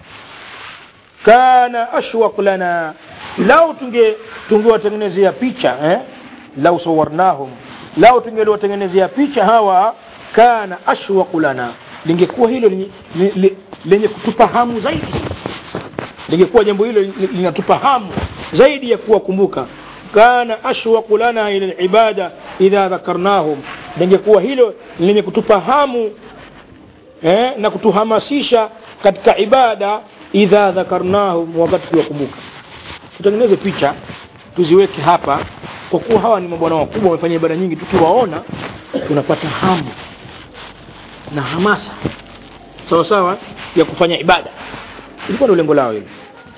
S1: kana ashwaq lana lau tunge tungewatengenezea picha eh? lau sawarnahum lau tungeliwatengenezea picha hawa kana ashwaq lana lingekuwa hilo lenye, lenye, lenye kutupa hamu zaidi lingekuwa jambo hilo linatupa hamu zaidi ya kuwakumbuka kana ashwaqu lana ila alibada idha dhakarnahum lingekuwa hilo lenye kutupa hamu eh, na kutuhamasisha katika ibada idha dhakarnahum wakati tuwakumbuka tutengeneze picha tuziweke hapa kwa kuwa hawa ni mabwana wakubwa wamefanya ibada nyingi tukiwaona tunapata hamu na hamasa sawa sawa ya kufanya ibada ilikuwa ndio lengo lao hilo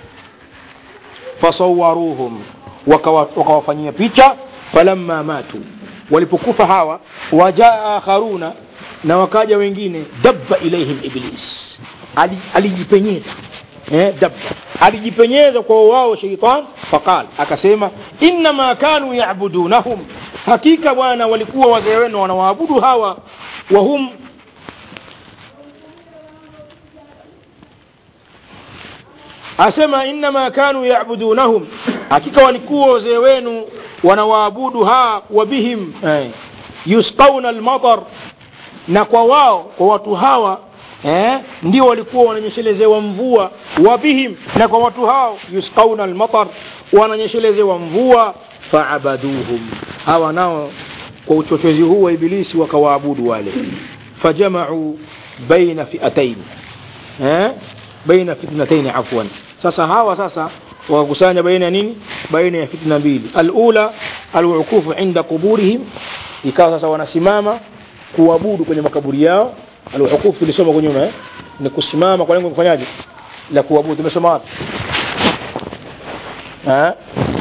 S1: fasawaruhum wakawafanyia picha falamma matu walipokufa hawa wajaa akharuna na wakaja wengine dabba ilaihim iblis alijipenyeza eh, dabba alijipenyeza kwa wao sheitan faqal akasema innama kanu yabudunahum hakika bwana walikuwa wazee wenu wanawaabudu hawa wahum asema innama kanu yabudunahum hakika walikuwa wazee wenu wanawaabudu ha wa bihim eh, yusqauna almatar na kwa wao kwa watu hawa eh, ndio walikuwa wananyeshelezewa mvua wa bihim na kwa watu hao yusqauna almatar wananyeshelezewa mvua faabaduhum hawa nao kwa uchochezi huu wa ibilisi wakawaabudu wale fajamau baina fiatain eh? baina fitnatain afwan sasa hawa sasa wakakusanya baina ya nini baina ya fitna mbili alula alwukufu inda quburihim ikawa sasa wanasimama kuabudu kwenye makaburi yao alwukufu tulisoma kwa nyuma eh? ni kusimama kwa lengo kufanyaje la kuabudu tumesoma wapi eh?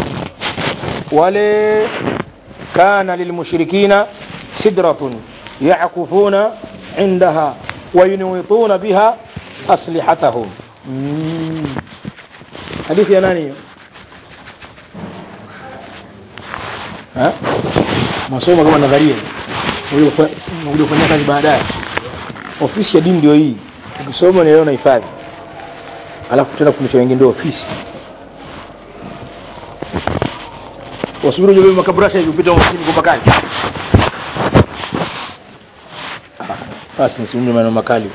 S1: wale kana lilmushrikina sidratun yackufuna indaha wayunwituna biha aslihatahum mm. hadithi ya nani hiyo masomo kama nadharia unakuja kufanya kazi baadaye ofisi ya dini ndio hii ukisoma ni leo na hifadhi alafu tena kufundisha wengine ndio ofisi wasubiri ujue makabrasha hivi upita ofisini kwa makali basi nisiumbe maneno makali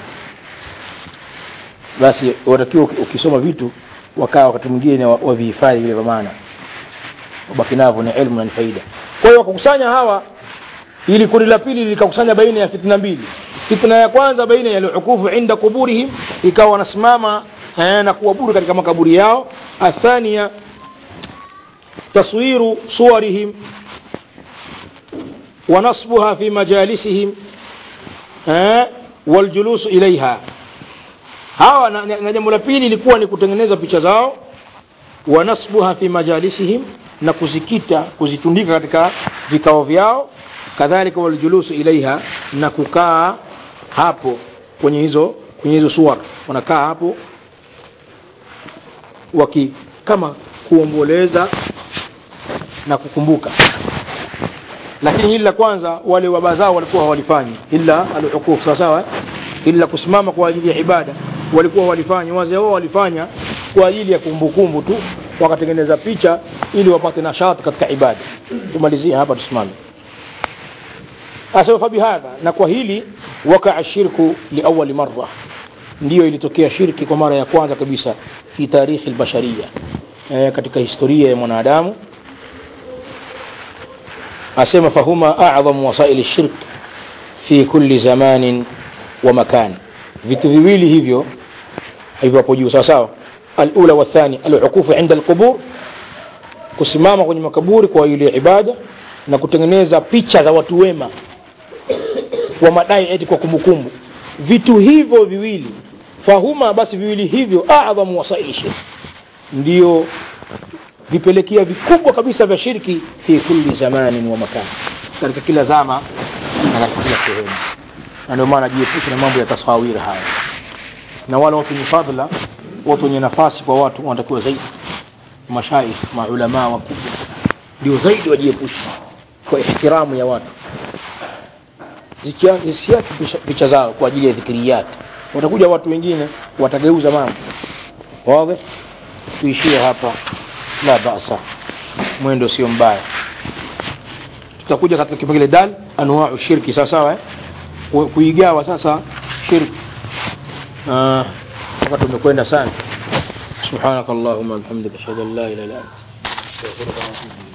S1: basi watakiwa ukisoma vitu wakaa wakati mwingine wavihifadhi vile kwa maana wabaki navyo ni elimu na ni faida kwa hiyo wakakusanya hawa ili kundi la pili likakusanya baina ya fitna mbili fitna ya kwanza baina ya lukufu inda kuburihim ikawa wanasimama eh, na kuabudu katika makaburi yao athania taswiru suwarihim ونصبها في مجالسهم eh, waljulusu ilaiha hawa na, na, na jambo la pili ilikuwa ni kutengeneza picha zao wanasbuha fi majalisihim na kuzikita kuzitundika katika vikao vyao kadhalika waljulusu ilaiha na kukaa hapo kwenye hizo kwenye hizo suwar wanakaa hapo waki kama kuomboleza na kukumbuka lakini hili la kwanza wale baba zao walikuwa hawalifanyi illa alhukuf sawa sawa illa kusimama kwa ajili ya ibada walikuwa walifanya wazee wao walifanya kwa ajili ya kumbukumbu tu wakatengeneza picha ili wapate nashati katika ibada tumalizie hapa tusimame asema fabihadha na kwa hili wakaa shirku liawali marra ndiyo ilitokea shirki kwa mara ya kwanza kabisa fi tarikhi albashariya e, katika historia ya mwanadamu asema fahuma a'dhamu wasaili shirk fi kulli zamanin wa makan vitu viwili hivyo hivyo hapo juu sawa sawa alula wathani alukufu inda alqubur kusimama kwenye makaburi kwa ajili ya ibada na kutengeneza picha za watu wema wa madai eti kwa kumbukumbu vitu hivyo viwili fahuma basi viwili hivyo a'dhamu wasaili shirk ndio vipelekea vikubwa kabisa vya shirki fi kulli zamanin wa makan katika kila zama na katika kila sehemu na ndio maana jiepusha na mambo ya tasawiri haya na wale watu wenye fadhila watu wenye nafasi kwa watu wanatakiwa zaidi mashaikh maulamaa wakubwa ndio zaidi wajiepusha kwa ihtiramu ya watu zisiache picha zao kwa ajili ya dhikiriyat watakuja watu wengine watageuza mambo wawe tuishie hapa la basa mwendo sio mbaya tutakuja katika kipengele dal anwau shirki sawa sawa eh? kuigawa sasa shirki wakati umekwenda sana سبحانك اللهم وبحمدك اشهد ان لا اله الا انت استغفرك واتوب اليك